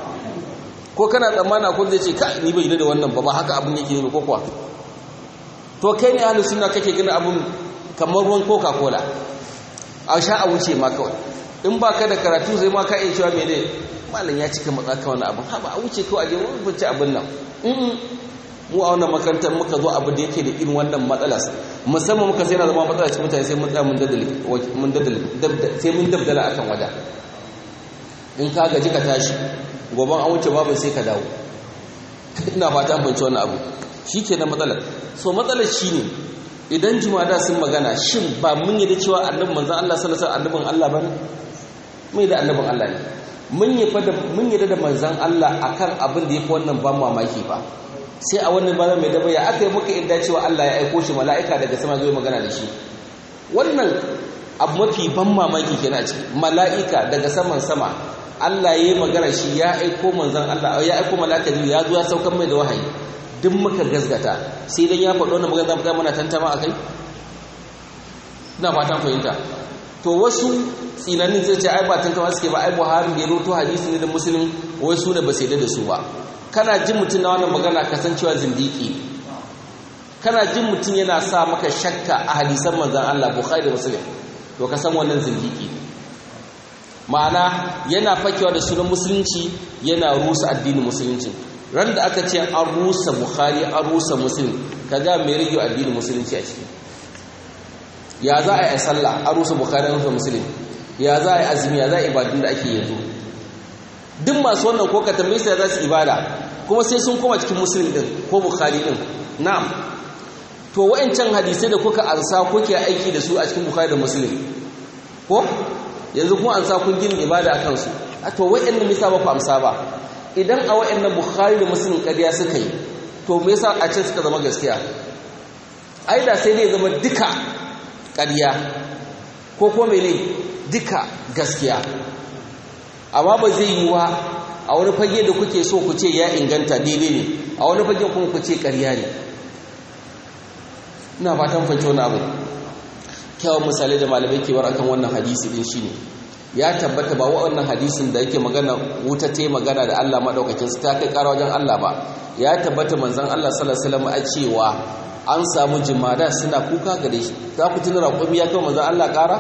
ko kana tsammana ko zai ce ka ni bai da wannan ba ba haka abun yake ne ko kuwa to kai ne ahlus sunna kake ganin abun kamar ruwan coca cola a sha a wuce ma kawai in ba ka da karatu sai ma ka iya cewa mene malam ya cika matsaka wani abin haɓa a wuce kawai a je wani fice abin nan mu a wannan makarantar muka zo abu da yake da irin wannan matsala musamman muka sai na zama matsala cikin mutane sai mun tsaya mun daddale sai mun dabdala akan wajen in ka gaji ka tashi goban an wuce babu sai ka dawo ina fata an fahimci wannan abu shi ke na matsalar so matsalar shi ne idan jumada sun magana shin ba mun yi da cewa annabin manzan Allah sallallahu alaihi annabin Allah ba ne mun yi da annabin Allah ne mun yi da da manzan Allah akan abin da ya fi wannan ban mamaki ba sai a wannan bana mai daba ya aka yi muka inda cewa Allah ya aiko shi mala'ika daga sama zai magana da shi wannan abu mafi ban mamaki kenan a ciki mala'ika daga saman sama Allah ya yi magana shi ya aiko manzan Allah ya aiko mala'ika ya zo ya saukar mai da wahayi duk muka gazgata sai dan ya faɗo wannan magana zamu mana tantama akai ina fatan fahimta to wasu tsinanin zai ce ai ba tantama suke ba ai Buhari da ya roto hadisi ne da Muslim wai su ne ba sai da su ba kana jin mutum na wannan magana kasancewa zindiki kana jin mutum yana sa maka shakka a hadisan manzon Allah Bukhari da Muslim to ka san wannan zindiki ma'ana yana fakewa da sunan musulunci yana rusa addinin musulunci ran da aka ce an rusa bukhari an rusa muslim kaga mai rage addinin musulunci a ciki ya za a yi sallah an rusa bukhari an rusa muslim ya za a yi azumi ya za a yi ibadun da ake yanzu duk masu wannan ko ka tambaye su ya za su ibada kuma sai sun koma cikin muslim din ko bukhari din na'am to wa'ancan hadisai da kuka ansa kuke aiki da su a cikin bukhari da muslim ko yanzu kuma ansa kun gina ibada a kansu a to wa'annan misa ba ku amsa ba idan a wa'annan bukhari da muslim ƙarya suka yi to me yasa a ce suka zama gaskiya ai da sai dai zama duka ƙarya ko kuma mene duka gaskiya amma ba zai yi wa a wani fage da kuke so ku ce ya inganta daidai ne a wani fage kuma ku ce ƙarya ne ina fatan fahimci wani abu kyawun misalai da malamai ke akan wannan hadisi din shine ya tabbata ba wannan hadisin da yake magana wuta ta magana da Allah madaukakin su ta kai ƙara wajen Allah ba ya tabbata manzon Allah sallallahu alaihi wasallam a cewa an samu jimada suna kuka gare shi za ku tuna raƙumi ya kai manzon Allah ƙara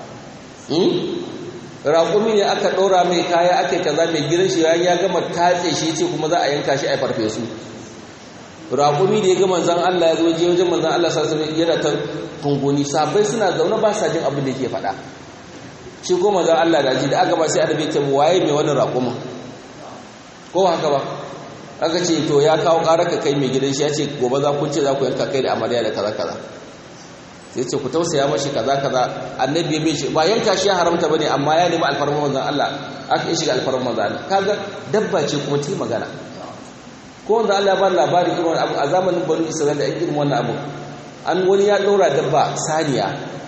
raƙumi ne aka ɗora mai kaya aka kaza mai gidan shi ya gama tatse shi ce kuma za a yanka shi a farfesu raƙumi da ya ga manzon Allah ya zo je wajen manzon Allah sallallahu alaihi wasallam yana ta tunguni sabai suna zaune ba sa jin abin da yake faɗa shi ko manzon Allah da ji da aka ba sai annabi ya ce waye mai wannan raƙumin ko haka ba aka ce to ya kawo ƙarar ka kai mai gidan shi ya ce gobe za ku ce za ku yanka kai da amarya da kaza kaza sai ce ku tausaya mashi kaza kaza annabi ya bai shi ba yanka shi ya haramta bane amma ya nemi alfarma manzon Allah aka yi shiga alfarma manzon Allah kaga dabba ce kuma ta magana ko wanda Allah ba labari irin abu a zamanin banu Isra'ila da irin wannan abu an wani ya ɗora dabba saniya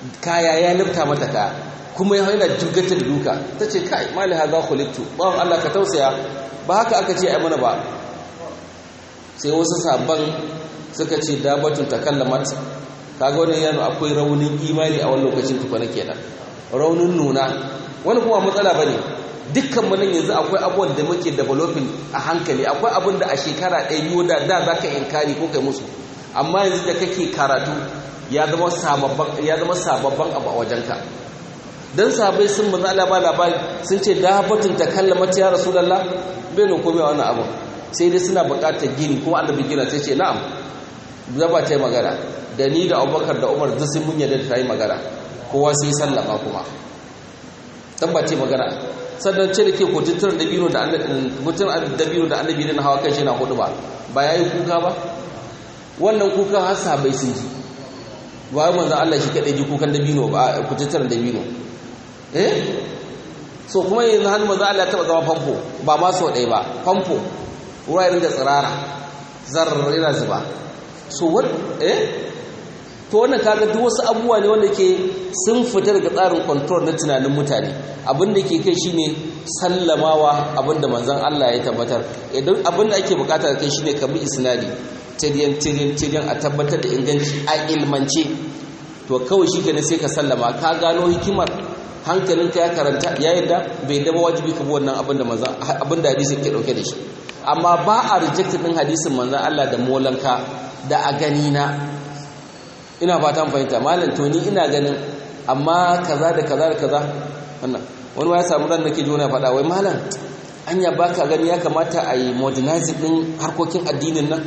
kaya ya lifta mata kaya kuma yana jirgata da duka ta ce kai mali haza khuliqtu bawon Allah ka tausaya ba haka aka ce ai mana ba sai wasu sabban suka ce dabatun takallamat kaga wannan yana akwai raunin imani a wani lokacin tukuna kenan raunin nuna wani kuma matsala bane dukkan mu nan yanzu akwai abubuwan da muke developing a hankali akwai abin da a shekara ɗaya biyu da da zaka inkari ko kai musu amma yanzu da kake karatu ya zama sababban ya zama sababban abu a wajenka dan sabai sun manzo Allah ba labari sun ce dabatun takallamat ya rasulullah bai no komai wannan abu sai dai suna buƙatar gini kuma annabi gina sai ce na'am zaba ta yi magana da ni da abubakar da umar duk sun mun yadda ta yi magana kowa sai sallama kuma tabbace magana sannan ce da ke kotun dabino da dabino da annabi na hawa kai shi na hudu ba ba ya yi kuka ba wannan kuka har sahabai sun ji ba yi manzan Allah shi kaɗai ji kukan dabino ba kotun dabino eh so kuma yanzu hannu manzan Allah taɓa zama famfo ba ma sau ɗaya ba famfo wuraren da tsirara zarar yana zuba so what eh to wannan kaga duk wasu abubuwa ne wanda ke sun fita daga tsarin control na tunanin mutane abin da ke kai shine sallamawa abin da manzon Allah ya tabbatar idan abin da ake bukata kai shine ka bi isnadi tiryan tiryan tiryan a tabbatar da inganci a ilmance to kawai shi kenan sai ka sallama ka gano hikimar hankalinka ya karanta ya yadda bai dama wajibi ka bi wannan abin da manzon abin da hadisi ke dauke da shi amma ba a reject din hadisin manzon Allah da molanka da a gani na ina fatan fahimta malam to ni ina ganin amma kaza da kaza da kaza wannan wani ma ya samu ran nake jona faɗa wai malam anya baka gani ya kamata a yi modernizing din harkokin addinin nan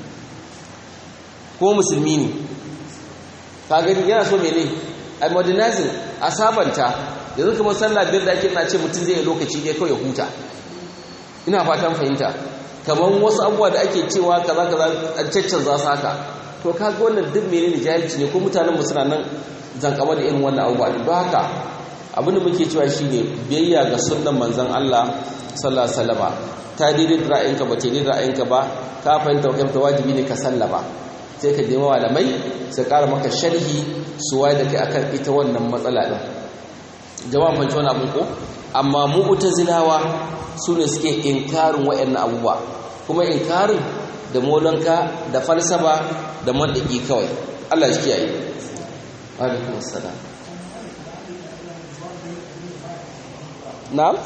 ko musulmi ne ka gani yana so mene a modernizing a sabanta yanzu kamar sallah biyar da ake na ce mutum zai yi lokaci ɗaya kawai ya huta ina fatan fahimta kamar wasu abubuwa da ake cewa kaza kaza an caccanza su haka to kaga wannan duk menene jahilci ne ko mutanen mu suna nan zankama da irin wannan abubuwa don haka abin da muke cewa shine biyayya ga sunnan manzon Allah sallallahu alaihi wasallam ta daidai da ra'ayinka ba ta daidai da ra'ayinka ba ka fahimta ta wajibi ne ka sallama sai ka je malamai su ƙara maka sharhi su waye da kai akan ita wannan matsala din jama'a fahimci wani abin ko amma mu'tazilawa su ne suke inkarin waɗannan abubuwa kuma inkarin da molanka da falsafa da mandaki kawai Allah shi kiyaye alaikum assalam na'am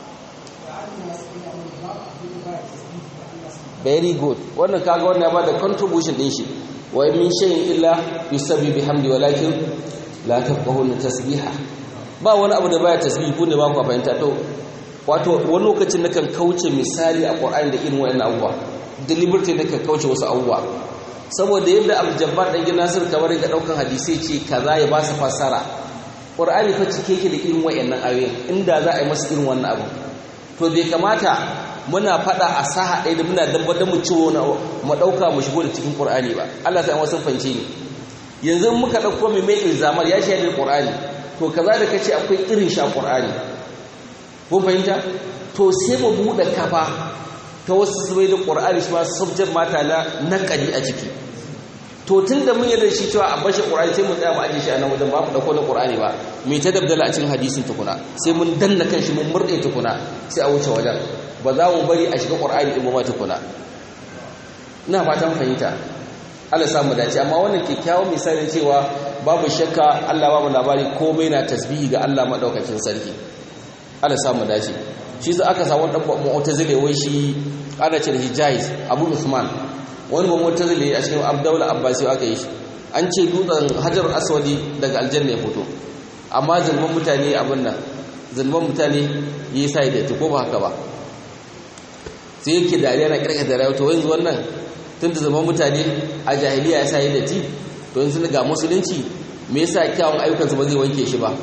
very good wannan kaga wannan ya bada contribution din shi wa min shay'in illa yusabbihu bihamdi walakin la tafqahuna tasbiha ba wani abu da baya tasbihi ko ne ba ku fahimta to wato wani lokacin nakan kauce misali a Qur'ani da irin wayannan abubuwa deliberately nakan kauce wasu abubuwa saboda yadda Abdul-Jabbar dan gina Nasir kamar ga daukan hadisi ce kaza ya ba su fasara Qur'ani fa cike yake da irin wayannan ayoyin inda za a yi masa irin wannan abu to bai kamata muna fada a saha ɗaya da muna dabbatar mu ciwo na mu ɗauka mu shigo da cikin ƙur'ani ba Allah sai wasu fance ne yanzu muka ɗauko mai mai ilzamar ya shi da ƙur'ani to kaza da kace akwai irin sha ƙur'ani ko fahimta to sai mu buɗe kafa ta wasu zubai da ƙur'ani shi ma subject mata na naƙari a ciki to tun da mun yarda shi cewa a bashi ƙur'ani sai mu tsaya mu ajiye shi a nan wajen ba mu ɗauko na ƙur'ani ba mai ta dabdala a cikin hadisin tukuna sai mun danna kan shi mun murɗe tukuna sai a wuce wajen ba za mu bari a shiga ƙwar'ani ɗin ba tukuna ina fatan fahimta Allah samu dace amma wannan kyakkyawan misalin cewa babu shakka Allah ba mu labari komai na tasbihi ga Allah madaukakin sarki Allah samu dace shi za aka samu dan mu'tazile wai shi ana ce da Hijaz Abu Usman wani ba mu'tazile a cikin Abdullah Abbasi aka yi shi an ce dutsen Hajar Aswadi daga aljanna ya fito amma zulman mutane abin nan zulman mutane yi sai da ko ba haka ba sai yake dariya na kirka da rayuwa to yanzu wannan tun da zaman mutane a jahiliya ya sayi da ti to yanzu ga musulunci me yasa kyawun ayyukansu ba zai wanke shi ba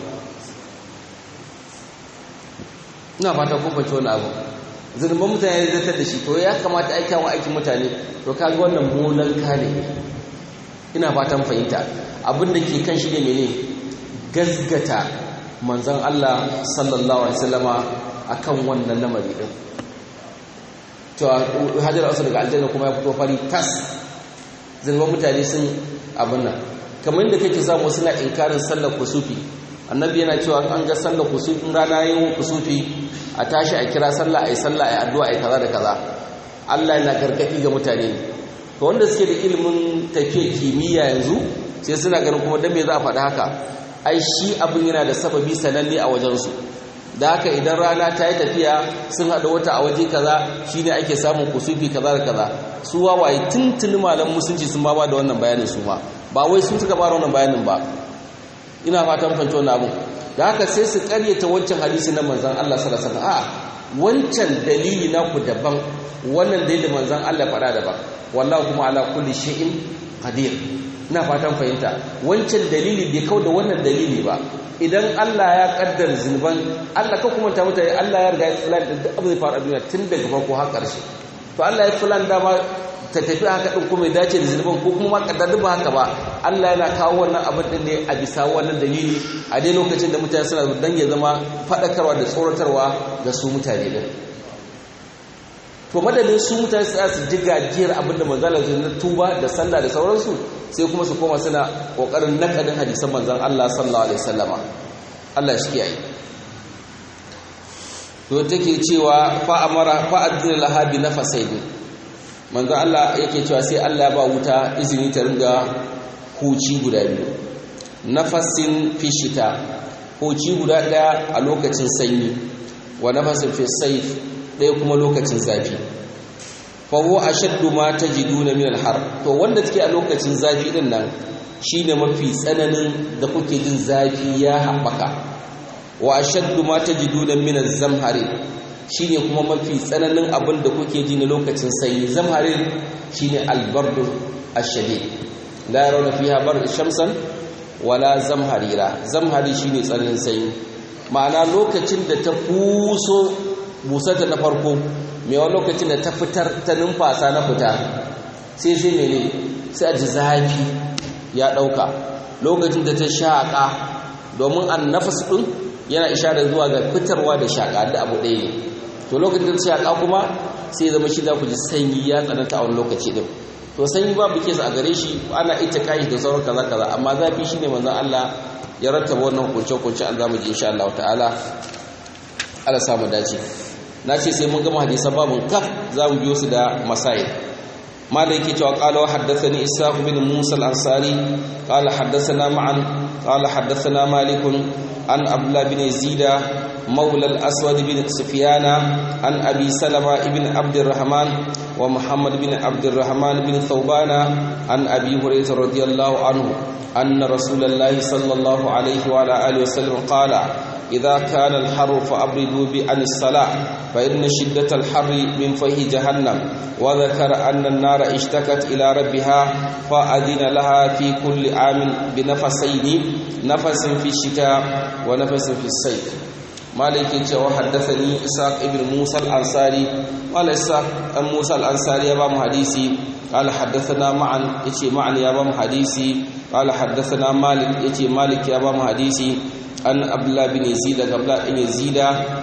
ina fata kun fahimci wani abu zulman mutane ya zartar da shi to ya kamata ai kyawun aikin mutane to kaga wannan molan kane ina fatan fahimta abin da ke kan shi ne mene gasgata manzon Allah sallallahu alaihi wasallama akan wannan lamari din cewa hajjar asu daga aljanna kuma ya fito fari tas zirman mutane sun abin nan kamar yadda kake samu suna inkarin sallar kusufi annabi yana cewa an ga sallar kusufi in rana yin kusufi a tashi a kira sallah a yi sallah a yi addu'a a yi kaza da kaza Allah yana gargaɗi ga mutane ne to wanda suke da ilimin tafiya kimiyya yanzu sai suna ganin kuma dan me za a faɗi haka ai shi abin yana da sababi sananne a wajensu da haka idan rana ta yi tafiya sun haɗa wata a waje kaza shine ake samun kusufi kaza da kaza su wawaye tuntuni malam musulunci sun ba da wannan bayanin su ma ba wai sun suka fara wannan bayanin ba ina fatan fahimci wannan abin da haka sai su karyata wancan hadisi na manzon Allah sallallahu alaihi wasallam a wancan dalili na ku daban wannan dalilin manzon Allah faɗa daban wallahu kuma ala kulli shay'in qadir ina fatan fahimta wancan dalili bai kau da wannan dalili ba idan Allah ya kaddar zunuban Allah ka kuma ta mutane Allah ya riga ya filan da duk abin da faru a duniya tun daga farko har ƙarshe to Allah ya filan dama ta tafi haka din kuma ya dace da zunuban ko kuma ma kaddar ba haka ba Allah yana kawo wannan abin din ne a bisa wannan dalili a dai lokacin da mutane suna dan ya zama fadakarwa da tsoratarwa ga su mutane din to madadin su mutane su su ji gajiyar abinda manzala su na tuba da sallah da sauransu sai kuma su koma suna kokarin nakadin hadisan manzan Allah sallallahu alaihi wasallama Allah shi kiyaye to take cewa fa amara fa adina laha bi nafasaini manzan Allah yake cewa sai Allah ya ba wuta izini ta ringa huci guda biyu nafasin fi shita huci guda daya a lokacin sanyi wa nafasin fi sayf ɗaya kuma lokacin zafi fawo a shaddu ma ta ji duna min alhar to wanda take a lokacin zafi din nan shi ne mafi tsananin da kuke jin zafi ya haɓaka wa a shaddu ma ta ji duna min zamhari shi ne kuma mafi tsananin abin da kuke ji na lokacin sanyi zamhari shi ne albardu ashade la yarawna fiha bar shamsan wala zamharira zamhari shi ne tsananin sanyi ma'ana lokacin da ta fuso busarta na farko mai wani lokacin da ta fitar ta numfasa na fita sai sai mene sai a ji zafi ya ɗauka lokacin da ta shaƙa domin an nafas ɗin yana isharar zuwa ga fitarwa da shaƙa da abu ɗaya ne to lokacin da ta shaƙa kuma sai zama shi za ku ji sanyi ya tsananta a wani lokaci ɗin to sanyi babu kesa a gare shi ana ita kayi da sauran kaza kaza amma zafi shine manzon Allah ya rattaba wannan hukunce-hukunce an zamu ji insha Allah ta'ala Allah samu dace na ce sai mun gama hadisan babun kaf za mu biyo su da masail malai ke cewa qala wa haddathani ishaq bin musa al-ansari qala haddathana ma'an qala haddathana malik an abdullah bin yazida مولى الأسود بن سفيان عن أبي سلمة بن عبد الرحمن ومحمد بن عبد الرحمن بن ثوبان عن أبي هريرة رضي الله عنه أن رسول الله صلى الله عليه وعلى آله وسلم قال إذا كان الحر فأبردوا عن الصلاة فإن شدة الحر من فيه جهنم وذكر أن النار اشتكت إلى ربها فأذن لها في كل عام بنفسين نفس في الشتاء ونفس في الصيف مالك وحدثني إسحاق ابن موسى الأنصاري قال إسحاق أم موسى الأنصاري يبام حديثي قال حدثنا معا يتي معا يبام حديثي قال حدثنا مالك يتي مالك يبام حديثي an abdullah bin yazid daga abdullah bin yazid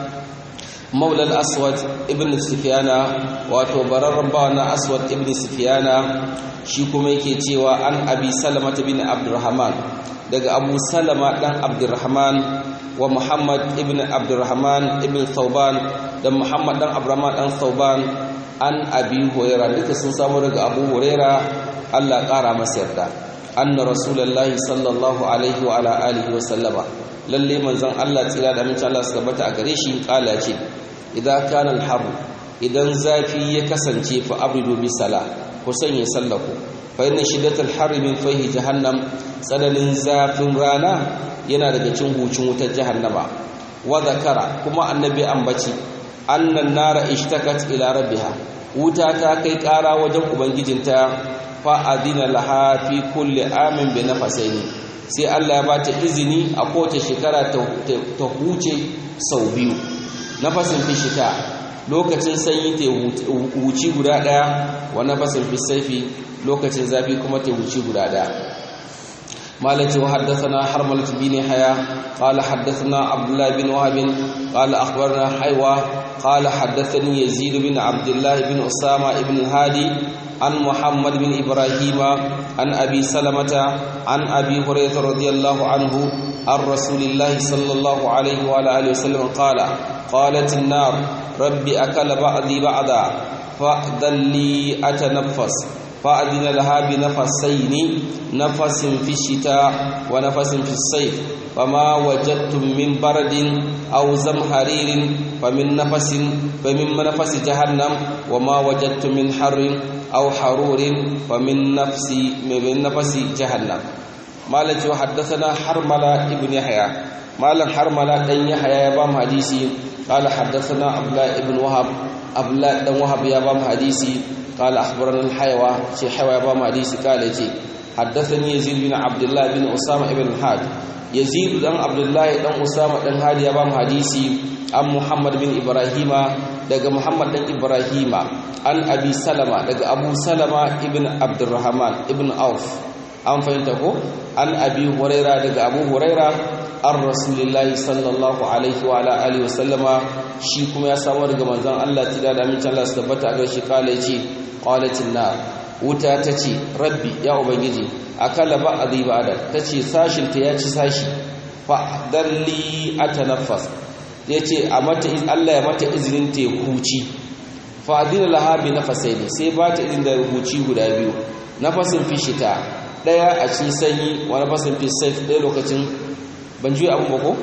maula al-aswad ibn sufyana wato bararran bawa na aswad ibn sufyana shi kuma yake cewa an abi salama bin abdurrahman daga abu salama dan abdurrahman wa muhammad ibn abdurrahman ibn thauban da muhammad dan abdurrahman dan thauban an abi hurairah duka sun samu daga abu hurairah Allah kara masa yarda anna rasulullahi sallallahu alaihi wa ala alihi wa sallama lalle manzon Allah tsira da amincin Allah suka bata a gare shi kala ce idan kana al-haru idan zafi ya kasance fa abridu bi sala ku sanya sallaku fa inna shiddatal harri min fahi jahannam tsananin zafin rana yana daga cin hucin wutar jahannama wa zakara kuma annabi ambaci annan nara ishtakat ila rabbiha wuta ta kai kara wajen ubangijinta fa adina laha fi kulli amin bi nafasaini sai Allah ya ba ta izini a kowace shekara ta huce sau biyu nafasin fi shita lokacin sanyi ta huci guda daya wa nafasin fi saifi lokacin zafi kuma ta huci guda daya مالك وحدثنا حرملة بن حياة قال حدثنا عبد الله بن وهب قال أخبرنا حيوى قال حدثني يزيد بن عبد الله بن أسامة بن الهادي عن محمد بن إبراهيم عن أبي سلمة عن أبي هريرة رضي الله عنه عن رسول الله صلى الله عليه وعلى آله وسلم قال قالت النار ربي أكل بعضي بعضا فأذن لي أتنفس فأذن لها بنفسين نفس في الشتاء ونفس في الصيف فما وجدتم من برد أو زمهرير فمن نفس فمن نفس جهنم وما وجدتم من حر أو حرور فمن نفس من نفس جهنم مالك وحدثنا حرملة ابن يحيى مالك حرملة بن يحيى يبام حديثي قال حدثنا عبد الله بن وهب عبد الله بن وهب يبام حديثي قال أخبرنا الحيوى شي حيوى يبام حديثي قال يجي حدثني يزيد بن عبد الله بن أسامة بن الحاد يزيد بن عبد الله بن أسامة بن الحاد يبام حديثي عن محمد بن إبراهيم daga Muhammad dan Ibrahima an Abi Salama daga Abu Salama ibn Abdurrahman ibn Auf an fahimta ko an Abi Huraira daga Abu Huraira an Rasulullahi sallallahu alaihi wa ala alihi wa sallama shi kuma ya samu daga manzon Allah tida da amincin Allah su tabbata a shi kala yace qalatin nar wuta tace rabbi ya ubangiji akala ba adiba da tace sashin ta ya ci sashi fa dalli atanaffas ya ce a mata Allah ya mata izinin ta huci fa'adina lahabi na fasaini sai ba ta izinin da huci guda biyu nafasin fi shita ɗaya a cikin sanyi wa nafasin fi saif ɗaya lokacin ban juya abin ba ko?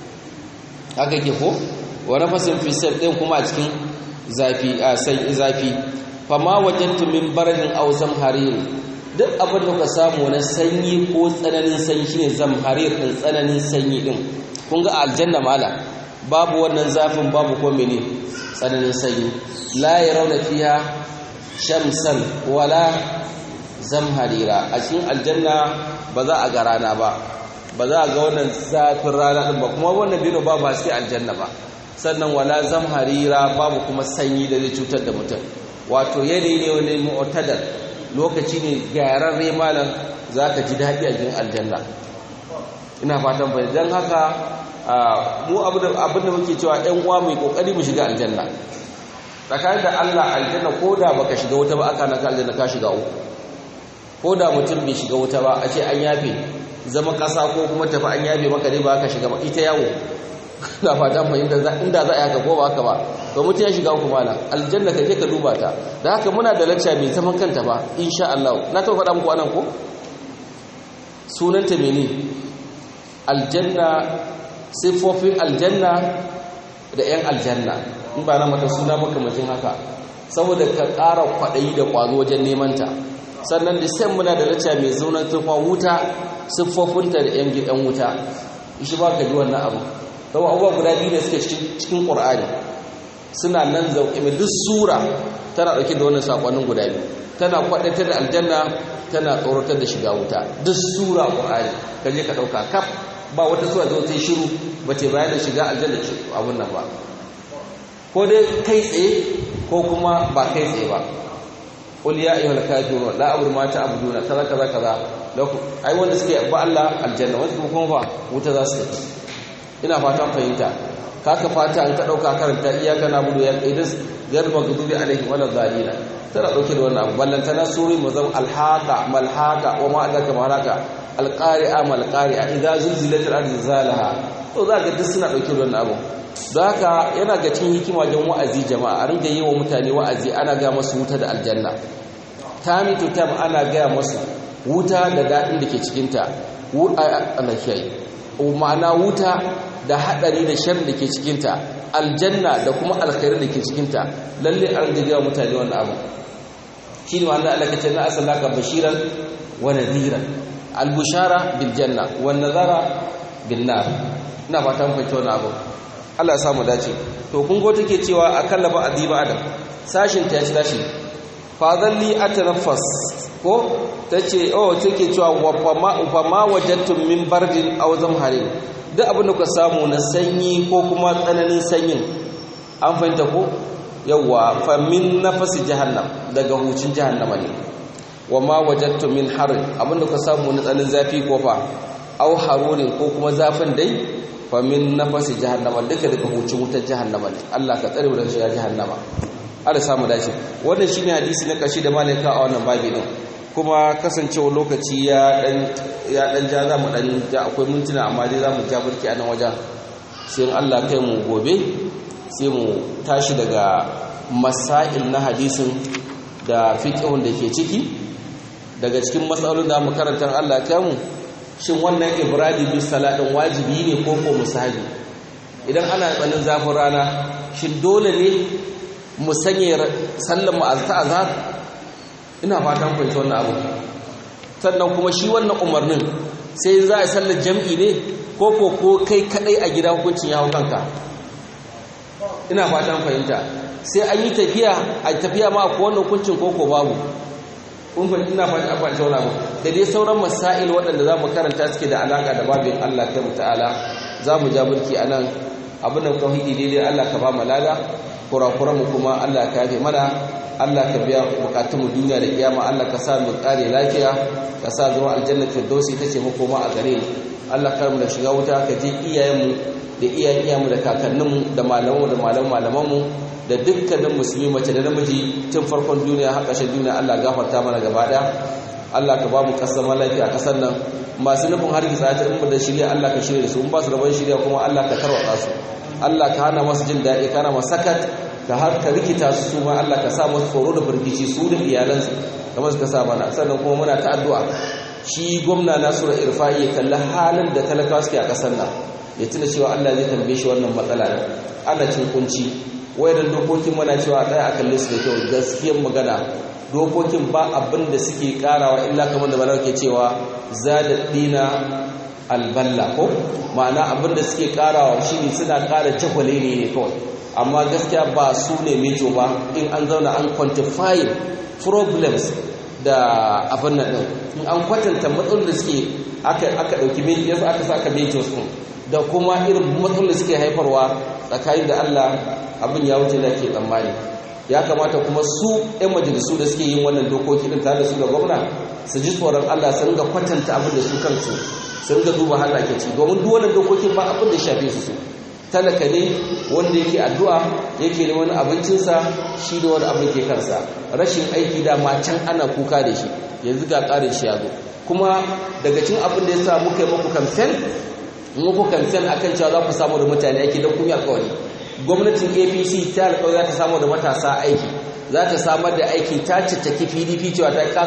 haka ke ko? wa nafasin fi saif ɗaya kuma a cikin zafi a zafi fama wajen tumin baradin auzam hariri duk abin da ka samu na sanyi ko tsananin sanyi shine zamharir ɗin tsananin sanyi ɗin kun ga aljanna mala babu wannan zafin babu ko mene tsananin sanyi la yarawna fiha shamsan wala zamharira a cikin aljanna ba za a ga rana ba ba za a ga wannan zafin rana din ba kuma wannan bino babu haske aljanna ba sannan wala zamharira babu kuma sanyi da zai cutar da mutum wato yanayi ne wani mu'tadal lokaci ne gyararre malam zaka ji daɗi a cikin aljanna ina fatan bai dan haka mu abinda muke cewa ‘yan uwa mai ƙoƙari mu shiga aljanna tsakanin da Allah aljanna ko da baka shiga wuta ba aka naka aljanna ka shiga uku ko da mutum bai shiga wuta ba a ce an yafe zama ƙasa ko kuma tafi an yafe maka dai ba ka shiga ba ita yawo na fata fahimta inda za a yi haka ko ba haka ba ba mutum ya shiga uku mana aljanna ka je ka duba ta da haka muna da lacca mai zaman kanta ba insha Allah na taɓa faɗa muku anan ko sunanta mene aljanna siffofin aljanna da 'yan aljanna in ba na mata suna makamacin haka saboda ka ƙara kwaɗayi da ƙwazo wajen nemanta sannan da sai muna da lacca mai zaunar tufa wuta siffofinta da 'yan gidan wuta shi ba ka ji wannan abu zama abubuwa guda biyu da suke cikin ƙur'ani suna nan zauƙi mai duk sura tana ɗauke da wannan saƙonin guda biyu tana kwaɗatar da aljanna tana tsoratar da shiga wuta duk sura ƙur'ani ka je ka ɗauka kaf ba wata sura da wata shiru ba ce bayan da shiga aljanna abun nan ba ko dai kai tsaye ko kuma ba kai tsaye ba qul ya ayyuhal kafirun la a'budu ma ta'buduna kaza kaza kaza lakum ai wanda suke ba Allah aljanna wanda kuma ba wuta za su tafi ina fatan fahimta kaka fata an ka dauka karanta iyaka na budu ya qaidas gar maghdubi alaihim wala dhalina tana dauke da wannan abu ballantana suri mazam alhaqa malhaqa wa ma adaka malaka alqari'a malqari'a idza zulzilat al-ardu zilzalaha to zaka duk suna dauke da wannan abu don haka yana ga cin hikima wajen wa'azi jama'a a ringa yi wa mutane wa'azi ana ga masu wuta da aljanna time to time ana gaya masu wuta da daɗin da ke cikinta ma'ana wuta da haɗari da shan da ke cikinta aljanna da kuma alkhairu da ke cikinta lalle an gaya mutane wannan abu shi ne ma'ana Allah kace na asalaka bashiran wa nadhiran albushara bil janna wan nadhara bin nar ina fatan fahimci wannan abu Allah ya samu dace to kun go take cewa akalla ba adiba adam sashin ta yaci dashi fadalli atanaffas ko tace oh take cewa wa fama fama wajadtum min bardin aw zamharin duk abin da ku samu na sanyi ko kuma tsananin sanyin an fahimta ko yawa fa min nafasi jahannam daga hucin jahannama ne wa ma wajadtu min harin abinda ku samu na tsanin zafi ko fa au harurin ko kuma zafin dai fa min nafasi jahannama duka daga hucin wutar jahannama ne Allah ka tsare mu daga shiga jahannama Allah samu dace wannan shine hadisi na kashi da malaika a wannan babi din kuma kasancewa lokaci ya dan ya dan ja za mu dan ja akwai mintuna amma dai za mu ja burki a nan wajen sai Allah kai mu gobe sai mu tashi daga masail na hadisin da fiqhun da ke ciki daga cikin matsalolin da mu karanta Allah kai mu shin wannan ibradi bis salatin wajibi ne ko ko musahabi idan ana tsanin zafin rana shin dole ne mu sanya sallan mu azta azhar ina fatan fahimci wannan abu sannan kuma shi wannan umarnin sai za a sallar jam'i ne ko ko ko kai kadai a gida hukuncin ya hau kanka ina fatan fahimta sai an yi tafiya a tafiya ma ko wannan hukuncin ko ko babu kun fahimta ina fatan fahimci wannan abu da dai sauran masail waɗanda za mu karanta suke da alaka da babin Allah ta ta'ala za mu ja mulki a nan abin da tauhidi daidai Allah ka ba mu lada kurakuran mu kuma Allah ka yafe mana Allah ka biya bukatun mu duniya da kiyama Allah ka sa mu kare lafiya ka sa zuwa aljanna firdausi tace mu koma a gare mu Allah kar mu da shiga wuta ka je iyayen mu da iyayen iyayen mu da kakannin mu da malaman mu da malaman malaman mu da dukkanin musulmi mace da namiji tun farkon duniya har ƙarshen duniya Allah gafarta mana gaba daya Allah ka ba mu kasar lafiya a kasar nan masu nufin hargitsa ta in da shirya Allah ka shirya su in ba su rabon shirya kuma Allah ka tarwatsa su Allah ka hana masu jin daɗi ka hana masu sakat ka har ka rikita su su ma Allah ka sa masu tsoro da firgici su da iyalansu kamar suka sa mana sannan kuma muna ta addu'a shi gwamna Nasiru Irfa'i ya kalli halin da talakawa suke a kasar nan ya tuna cewa Allah zai tambaye shi wannan matsala ana cin kunci wayannan dokokin muna cewa ɗaya a kalle su da kyau gaskiyar magana dokokin ba abin da suke karawa illa kamar da malar ke cewa zada dina alballa ko ma'ana abin da suke karawa shine suna kara cakwale ne ne kawai amma gaskiya ba su ne mejo ba in an zauna an quantify problems da abin nan din in an kwatanta matsalolin da suke aka aka dauki mejo yasa aka saka majors din da kuma irin matsalolin da suke haifarwa tsakanin da Allah abin ya wuce da ke tsammani ya kamata kuma su 'yan majalisu da suke yin wannan dokoki din tare da su da gwamna su ji tsoron Allah su ringa kwatanta abin da su kansu su ringa duba har ke ci domin duk wannan dokokin ba abin da shafe su su talaka ne wanda yake addu'a yake neman abincinsa shi da wani abin ke kansa rashin aiki da ma can ana kuka da shi yanzu ga ƙarin shi ya zo kuma daga cin abin da ya sa muka yi muku kamfen muku kamfen akan cewa za ku samu da mutane aiki don kun yi alƙawari gwamnatin apc ta alƙawari za ta samu da matasa aiki za ta samar da aiki ta cicciki pdp cewa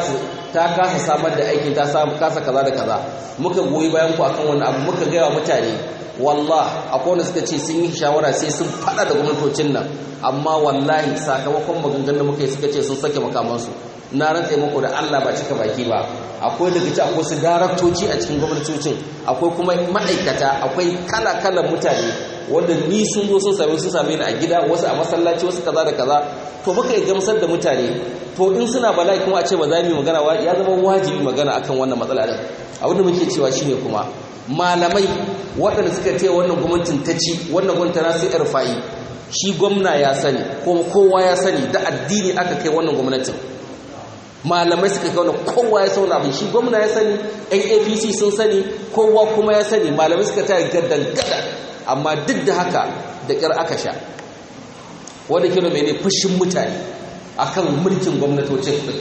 ta kasa samar da aikin ta kasa kaza da kaza muka goyi bayan ku akan wani abu muka gaya wa mutane wallah akwai wanda suka ce sun yi shawara sai sun fada da gwamnatocin nan amma wallahi sakamakon maganganun da muka yi suka ce sun sake makamansu na rantse muku da Allah ba cika baki ba akwai daga ci akwai su daraktoci a cikin gwamnatocin akwai kuma ma'aikata akwai kala-kalan mutane wanda ni sun zo sun same sun same ni a gida wasu a masallaci wasu kaza da kaza to muka yi gamsar da mutane to in suna bala'i kuma a ce ba za mu yi magana ya zama wajibi magana akan wannan matsala din abin da muke cewa shine kuma malamai waɗanda suka ce wannan gwamnatin ta ci wannan gwamnatin na sai irfa'i shi gwamna ya sani kuma kowa ya sani da addini aka kai wannan gwamnatin malamai suka kai wannan kowa ya sauna abin shi gwamna ya sani yan apc sun sani kowa kuma ya sani malamai suka tare gaddan gada amma duk da haka da ƙyar aka sha wanda kilo mai ne fushin mutane akan mulkin gwamnatocin ɗin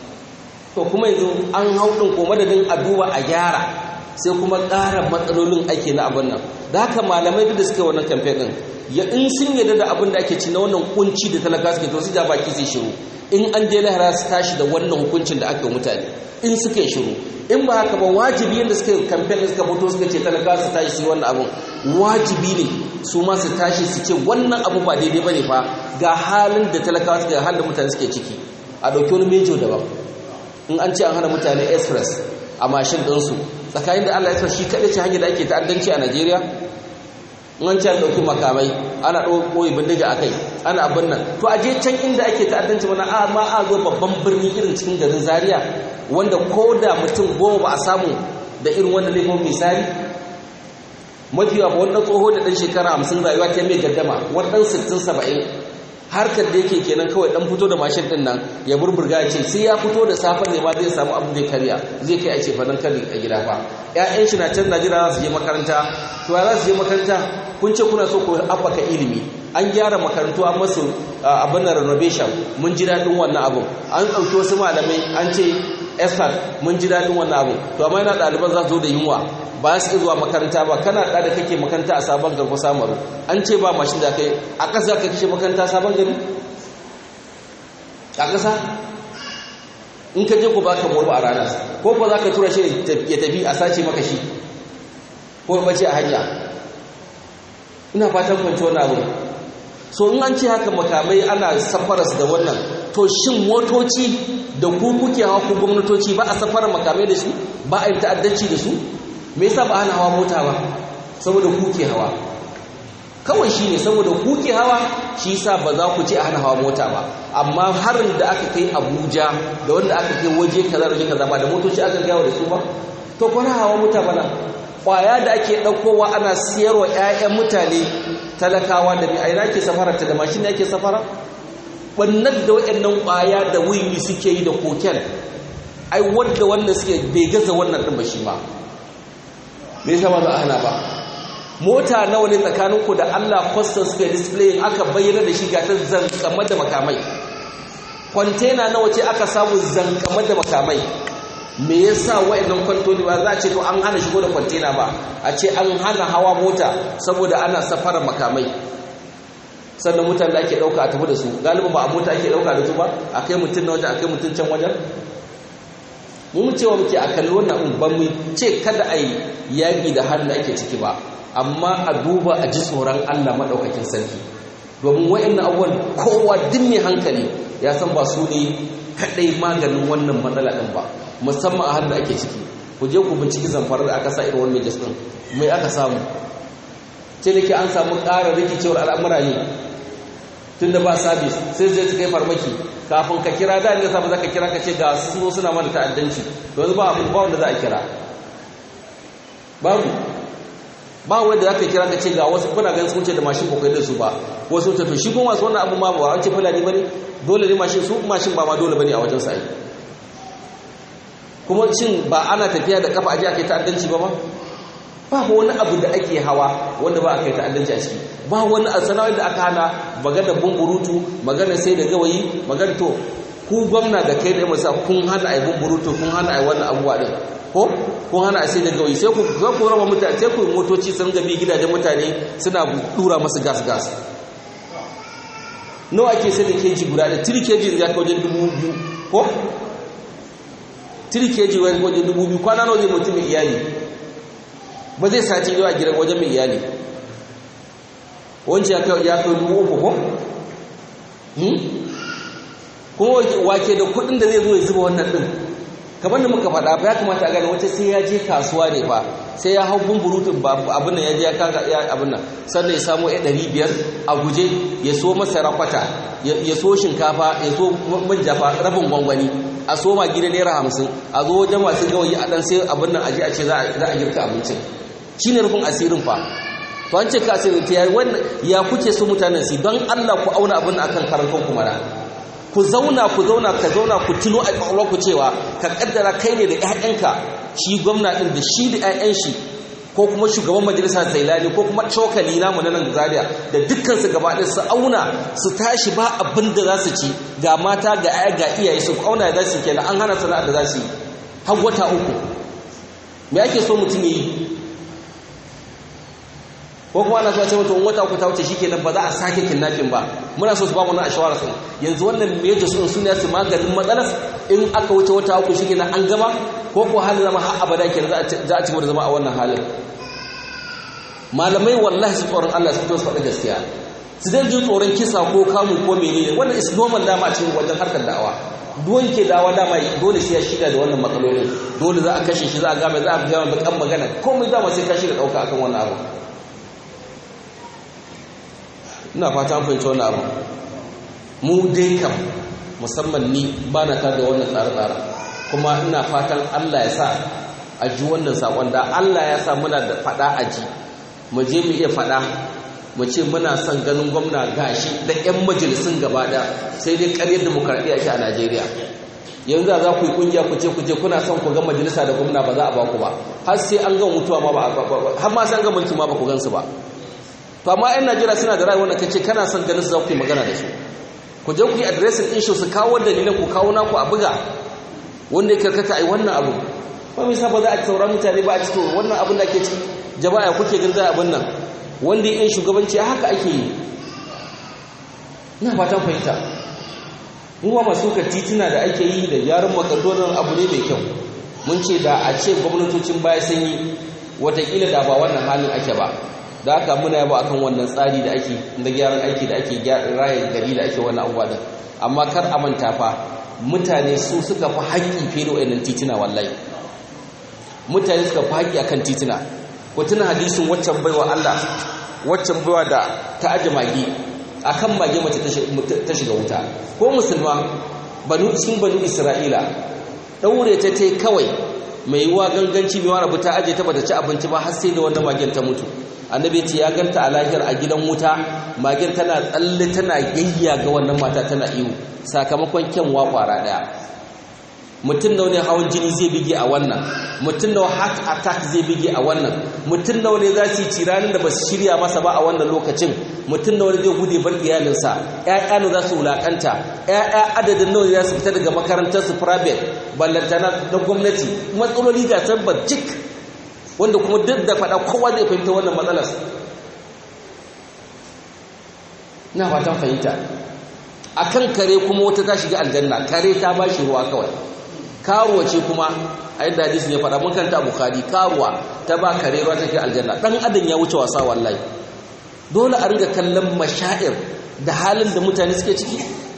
to kuma yanzu an hau ɗin ko madadin a duba a gyara sai kuma ƙara matsalolin ake na abin nan da haka malamai duk da suke wannan kamfe ɗin ya in sun yarda da abin da ake ci na wannan kunci da talaka suke to su ja baki sai shiru in an je lahara su tashi da wannan hukuncin da aka yi mutane in suka yi shiru in ba haka ba wajibi yadda suka yi kamfen da suka fito suka ce talaka su tashi su yi wannan abin wajibi ne su ma su tashi su ce wannan abu ba daidai ba ne fa ga halin da talakawa suke halin da mutane suke ciki a ɗauki wani mejo daban in an ce an hana mutane express a mashin ɗinsu tsakanin da allah ya shi kaɗai ce hanyar da ake ta'addanci a najeriya in an ce an ɗauki makamai ana ɗauki bindiga a kai ana abin nan to a je can inda ake ta'addanci mana a ma a zo babban birni irin cikin garin zaria wanda ko da mutum goma ba a samu da irin wanda laifin misali mafiya ba wannan tsoho da ɗan shekara hamsin rayuwa ta mai gaddama wannan sittin saba'in harkar da yake kenan kawai dan fito da mashin din nan ya burburga ya ce sai ya fito da safar ne ma zai samu abin zai karya zai kai a ce fa nan kari a gida fa ƴaƴan shi na can Najeriya za su je makaranta to ya za su je makaranta kun ce kuna so ku haɓaka ilimi an gyara makarantu an masu abin renovation mun ji daɗin wannan abin an ɗauki wasu malamai an ce estat mun ji daɗin wannan abin to amma yana ɗaliban za su zo da yunwa ba su zuwa makaranta ba kana da da kake makaranta a sabon garko samaru an ce ba mashin da kai a ƙasa ka kashe makaranta sabon gari a ƙasa in ka je ku baka morba a rana ko ko za ka tura shi ya tafi a sace maka shi ko bace a hanya ina fatan kwanci wani abu so in an ce haka makamai ana safaras da wannan to shin motoci da ku kuke hawa ku gwamnatoci ba a safara makamai da su ba a yi ta'addanci da su me yasa ba ana hawa mota ba saboda kuke hawa kawai shi ne saboda kuke hawa shi yasa ba za ku ce a hana hawa mota ba amma harin da aka kai abuja da wanda aka kai waje kaza waje kaza ba da motoci aka gawa da su ba to kwana hawa mota bana kwaya da ake ɗaukowa ana siyarwa 'ya'yan mutane talakawa da bi a ina ke safara ta da mashin ake safara wannan da waɗannan kwaya da wiwi suke yi da koken ai wadda wanda suke bai gaza wannan ɗin ba shi ba me yasa ba za a hana ba mota nawa ne tsakaninku da Allah kwastan suka display aka bayyana da shi gata zankama da makamai kwantena nawa ce aka samu zankama da makamai me yasa wa'annan kwantoni ba za a ce to an hana shigo da kwantena ba a ce an hana hawa mota saboda ana safara makamai sannan mutane da ake dauka a tafi da su galibin ba a mota ake dauka da su ba a kai mutum na wajen a kai mutum can wajen mun cewa muke a kalli wannan ban mu ce kada a yi yaƙi da halin da ake ciki ba amma a duba a ji tsoron Allah maɗaukakin sarki domin wa'annan abubuwan kowa duk mai hankali ya san ba su ne kaɗai maganin wannan matsala ɗin ba musamman a halin da ake ciki ku je ku binciki zamfara da aka sa irin wannan jas ɗin mai aka samu ce da ke an samu ƙara rikicewar al'amura ne tun da ba sabis sai zai su kai farmaki kafin ka kira da ne sabu za ka kira ka ce ga su suna mana ta'addanci yanzu ba abin ba wanda za a kira babu ba wanda za ka kira ka ce ga wasu kuna ganin sun ce da mashin ba da su ba wasu tafi shi kuma wasu wannan abin ma ba an ce fulani ba ne dole ne mashin su mashin ba ma dole ba ne a wajen sa'i kuma shin ba ana tafiya da kafa aje aka yi ta'addanci ba ma ba wani abu da ake hawa wanda ba aka yi ta'addanci a ciki ba wani sana'o'in da aka hana magana bumburutu magana sai da gawayi magana to ku gwamna da kai da masa kun hana ai bumburutu kun hana ai wannan abubuwa din ko kun hana ai sai da gawayi sai ku za ku raba mutane sai ku motoci sun gabi gidajen mutane suna dura masu gas gas nawa ake sai da keji guda da 3 keji ya kai wajen dubu biyu ko 3 keji wajen dubu biyu kwana nawa zai mutum mai iyali ba zai sati yau a gidan wajen mai iyali wancan ya kai dubu uku ko? kuma wake da kudin da zai zo ya zuba wannan din kamar da muka faɗa ba ya kamata a gane wata sai ya je kasuwa ne ba sai ya hau bumburutun ba abin nan ya je ya kaga ya abin nan sannan ya samu ya ɗari biyar a guje ya so masara kwata ya so shinkafa ya so manja fa rabin gwangwani a so ma gida naira hamsin a zo wajen masu gawayi a ɗan sai abin nan aje a ce za a girka abincin shi ne rufin asirin fa to an ce ka asirin ta yayi wannan ya kuke so mutanen su don Allah ku auna abin akan karantar ku mara ku zauna ku zauna ka zauna ku tuno a kwakwalwar ku cewa ka kaddara kai ne da ƴaƴanka shi gwamna din da shi da ƴaƴan shi ko kuma shugaban majalisa zailani ko kuma cokali namu na nan zaria da dukkan su gaba ɗaya su auna su tashi ba abin da za su ci ga mata ga aya ga iyaye su auna da za su kenan an hana sana'ar da za su yi har wata uku me ake so mutum ya yi ko kuma ana zuwa ce mutum wata uku ta wuce shikenan ba za a sake kidnapping ba muna so su ba mu na ashawara sun yanzu wannan major sun sun su maganin matsalar in aka wuce wata uku shikenan an gama ko ko halin zama har abada kenan za a ci da zama a wannan halin malamai wallahi su tsoron Allah su to su faɗi gaskiya su dan ji tsoron kisa ko kamu ko menene wannan is normal dama a cikin wajen harkar da'awa duwan ke dawa dama dole sai ya shiga da wannan matsalolin dole za a kashe shi za a game za a gama bakan magana komai dama sai ka shiga ɗauka akan wannan abu ina fata an fahimci wannan abu mu dai kam musamman ni ba na tar da wannan tsare-tsare kuma ina fatan Allah ya sa a ji wannan saƙon da Allah ya sa muna da faɗa a ji mu je mu iya faɗa mu ce muna son ganin gwamna gashi da 'yan majalisun gaba ɗaya sai dai ƙaryar demokaradiyya ake a najeriya yanzu za ku yi kungiya ku ce ku je kuna son ku ga majalisa da gwamna ba za a ba ku ba har sai an ga mutuwa ma ba har ma sai an ga mulki ma ba ku gansu ba to amma 'yan najeriya suna da rayuwar da kace kana son ganin su za ku yi magana da su ku je ku yi addressing din su kawo dalilan ku kawo naku a buga wanda ya karkata ai wannan abu ba mai sa ba za a sauran mutane ba a cikin wannan abin da ke ci jama'a kuke ganin za abin nan wanda ya shugabanci haka ake yi ina fatan fahimta ruwa masu ka tituna da ake yi da yaran makadonin abu ne mai kyau mun ce da a ce gwamnatocin baya sun yi watakila da ba wannan halin ake ba da haka muna yaba akan wannan tsari da ake da gyaran aiki da ake raye gari da ake wannan abubuwa din amma kar a manta fa mutane su suka fi haƙƙi fiye da wayannan tituna wallahi mutane suka fi haƙƙi akan tituna ku tuna hadisin waccan baiwa Allah waccan baiwa da ta aje magi akan mage mace ta shiga wuta ko musulma banu cikin banu isra'ila daure ta tai kawai mai yiwa ganganci mai wani ta aje ta bata ci abinci ba har sai da wannan magen ta mutu annabi ce ya ganta a lahiyar a gidan wuta magen tana tsalle tana gayya ga wannan mata tana iyo sakamakon kyanwa kwara daya mutum da wani hawan jini zai bige a wannan mutum da heart attack zai bige a wannan mutum da wani za su yi tiranin da ba su shirya masa ba a wannan lokacin mutum da wani zai gude bar iyalinsa ƴaƴa ne za su wulaƙanta ƴaƴa adadin nawa za su fita daga makarantar su private ballantana na gwamnati matsaloli ga tabbar cik wanda kuma duk da faɗa kowa zai fahimta wannan matsalar na fatan fahimta akan kare kuma wata ta shiga aljanna kare ta ba shi ruwa kawai karuwa ce kuma a yadda hadisin ya faɗa mun kanta bukhari karuwa ta ba kare ruwa take aljanna dan adam ya wuce wasa wallahi dole a riga kallon mashair da halin da mutane suke ciki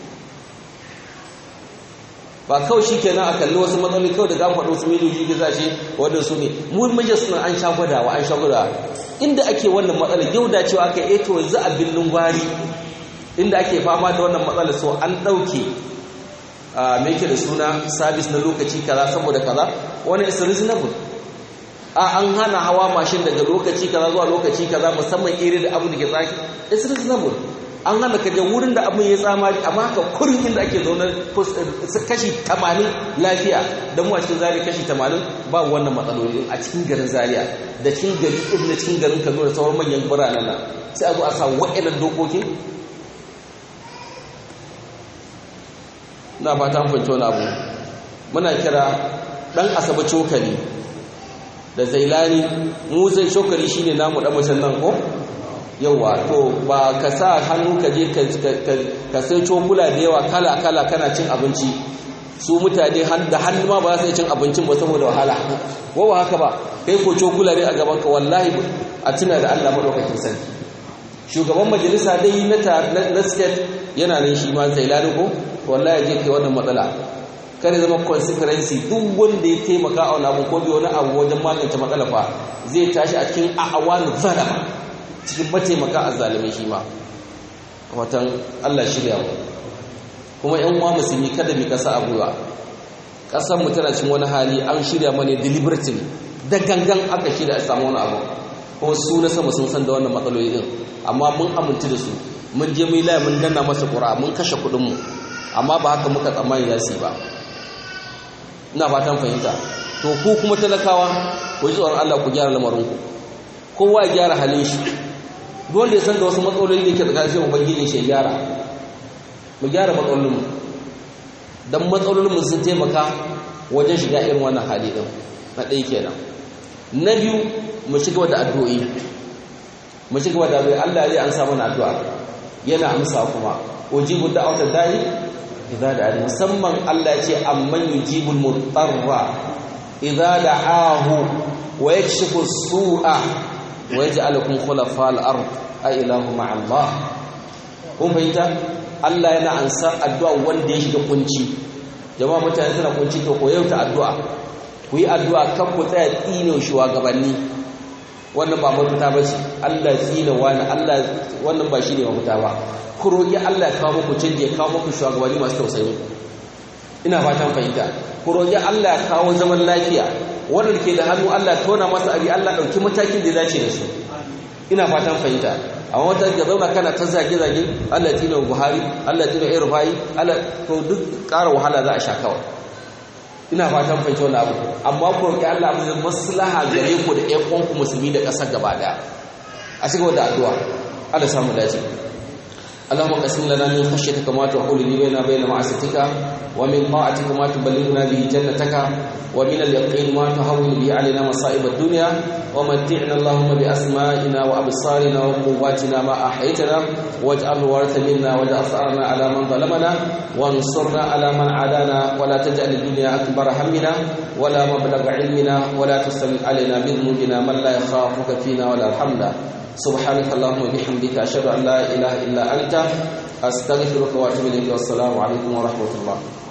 ba kawai shi kenan a kalli wasu matsaloli kawai da gafa wasu miliyoyi da za shi wadda su ne mu majas suna an sha gwadawa an sha gwadawa inda ake wannan matsalar yau da cewa aka eto yanzu a birnin gwari inda ake fama da wannan matsalar so an ɗauke me yake da suna sabis na lokaci kaza saboda kaza wani is reasonable a an hana hawa mashin daga lokaci kaza zuwa lokaci kaza musamman iri da abu da ke tsaki is reasonable an hana kaje wurin da abin ya tsama amma haka kurin inda ake zaune kashi 80 lafiya don mu a cikin zariya kashi 80 ba wannan matsaloli a cikin garin zariya da cikin gari irin na cikin garin kano da sauran manyan biranen nan sai a zo a sa wa'annan dokokin na fata an fahimci wani abu muna kira dan asaba cokali da zailani mu zai cokali shine namu dan mutan nan ko yawa to ba ka sa hannu ka je ka sai cokula da yawa kala kala kana cin abinci su mutane da hannu ma ba za su cin abincin ba saboda wahala ko ba haka ba kai ko cokula ne a gaban ka wallahi a tuna da Allah madaukakin sarki shugaban majalisa dai na na state yana nan shi ma zailani ko wallahi je kai wannan matsala kare zama consequency duk wanda ya taimaka a wani abu ko bi wani abu wajen magance matsala fa zai tashi a cikin a'awanu zalama cikin mataimaka a zalimai shi ma watan Allah shirya mu kuma yan uwa musulmi kada mu kasa a gwiwa kasar mu tana cikin wani hali an shirya mana deliberately da gangan aka shirya a samu wani abu kuma su na sama sun san da wannan matsaloli din amma mun amince da su mun je mu yi laye mun danna masa ƙura mun kashe kuɗin mu amma ba haka muka tsammani za su yi ba ina fatan fahimta to ku kuma talakawa ku ji tsoron Allah ku gyara lamarinku kowa ya gyara halin shi duk wanda ya san da wasu matsaloli da ke tsakanin sai ubangiji shi ya gyara mu gyara matsalolinmu dan matsalolinmu sun taimaka wajen shiga irin wannan hali din na ɗaya kenan na biyu mu ci gaba da addu'o'i mu ci gaba da addu'o'i Allah zai an samu addu'a yana amsa kuma ujibu da'watal da'i idza da'a musamman Allah ya ce amman yujibul mutarra idza da'ahu wa yakshifu as-su'a wa yaj'alukum khulafa'al ard a ilahu ma'allah kun fahimta Allah yana ansa addu'a wanda ya shiga kunci jama'a mutane suna kunci to ko yauta addu'a ku yi addu'a kan ku tsaya tsine shugabanni wannan ba mafita ba ce Allah tsine wani Allah wannan ba shi ne mafita ba ku roƙi Allah ya kawo muku canji ya kawo muku shugabanni masu tausayi ina fatan fahimta ku roƙi Allah ya kawo zaman lafiya wanda ke da hannu Allah tona masa abi Allah ɗauki matakin da ya dace da su ina fatan fahimta amma wata ga zauna kana ta zage zage Allah ya tina Buhari Allah ya tina Irfai Allah to duk ƙara wahala za a sha kawai ina fatan fahimci wannan abu amma ku roki Allah abu zai maslaha gare ku da ƴan uwanku musulmi da ƙasar gaba daya a cikin da addu'a Allah samu dace اللهم قسم لنا من خشيتك ما تحول لي بين بين معصيتك ومن طاعتك ما تبلغنا به جنتك ومن اليقين ما تهون به علينا مصائب الدنيا ومتعنا اللهم بأسمائنا وأبصارنا وقواتنا ما أحيتنا واجعل الوارث منا واجعل ثأرنا على من ظلمنا وانصرنا على من عادانا ولا تجعل الدنيا أكبر همنا ولا مبلغ علمنا ولا تسلل علينا بذنوبنا من لا يخافك فينا ولا يرحمنا سبحانك اللهم وبحمدك أشهد أن لا إله إلا أنت أستغفرك وأتوب إليك والسلام عليكم ورحمة الله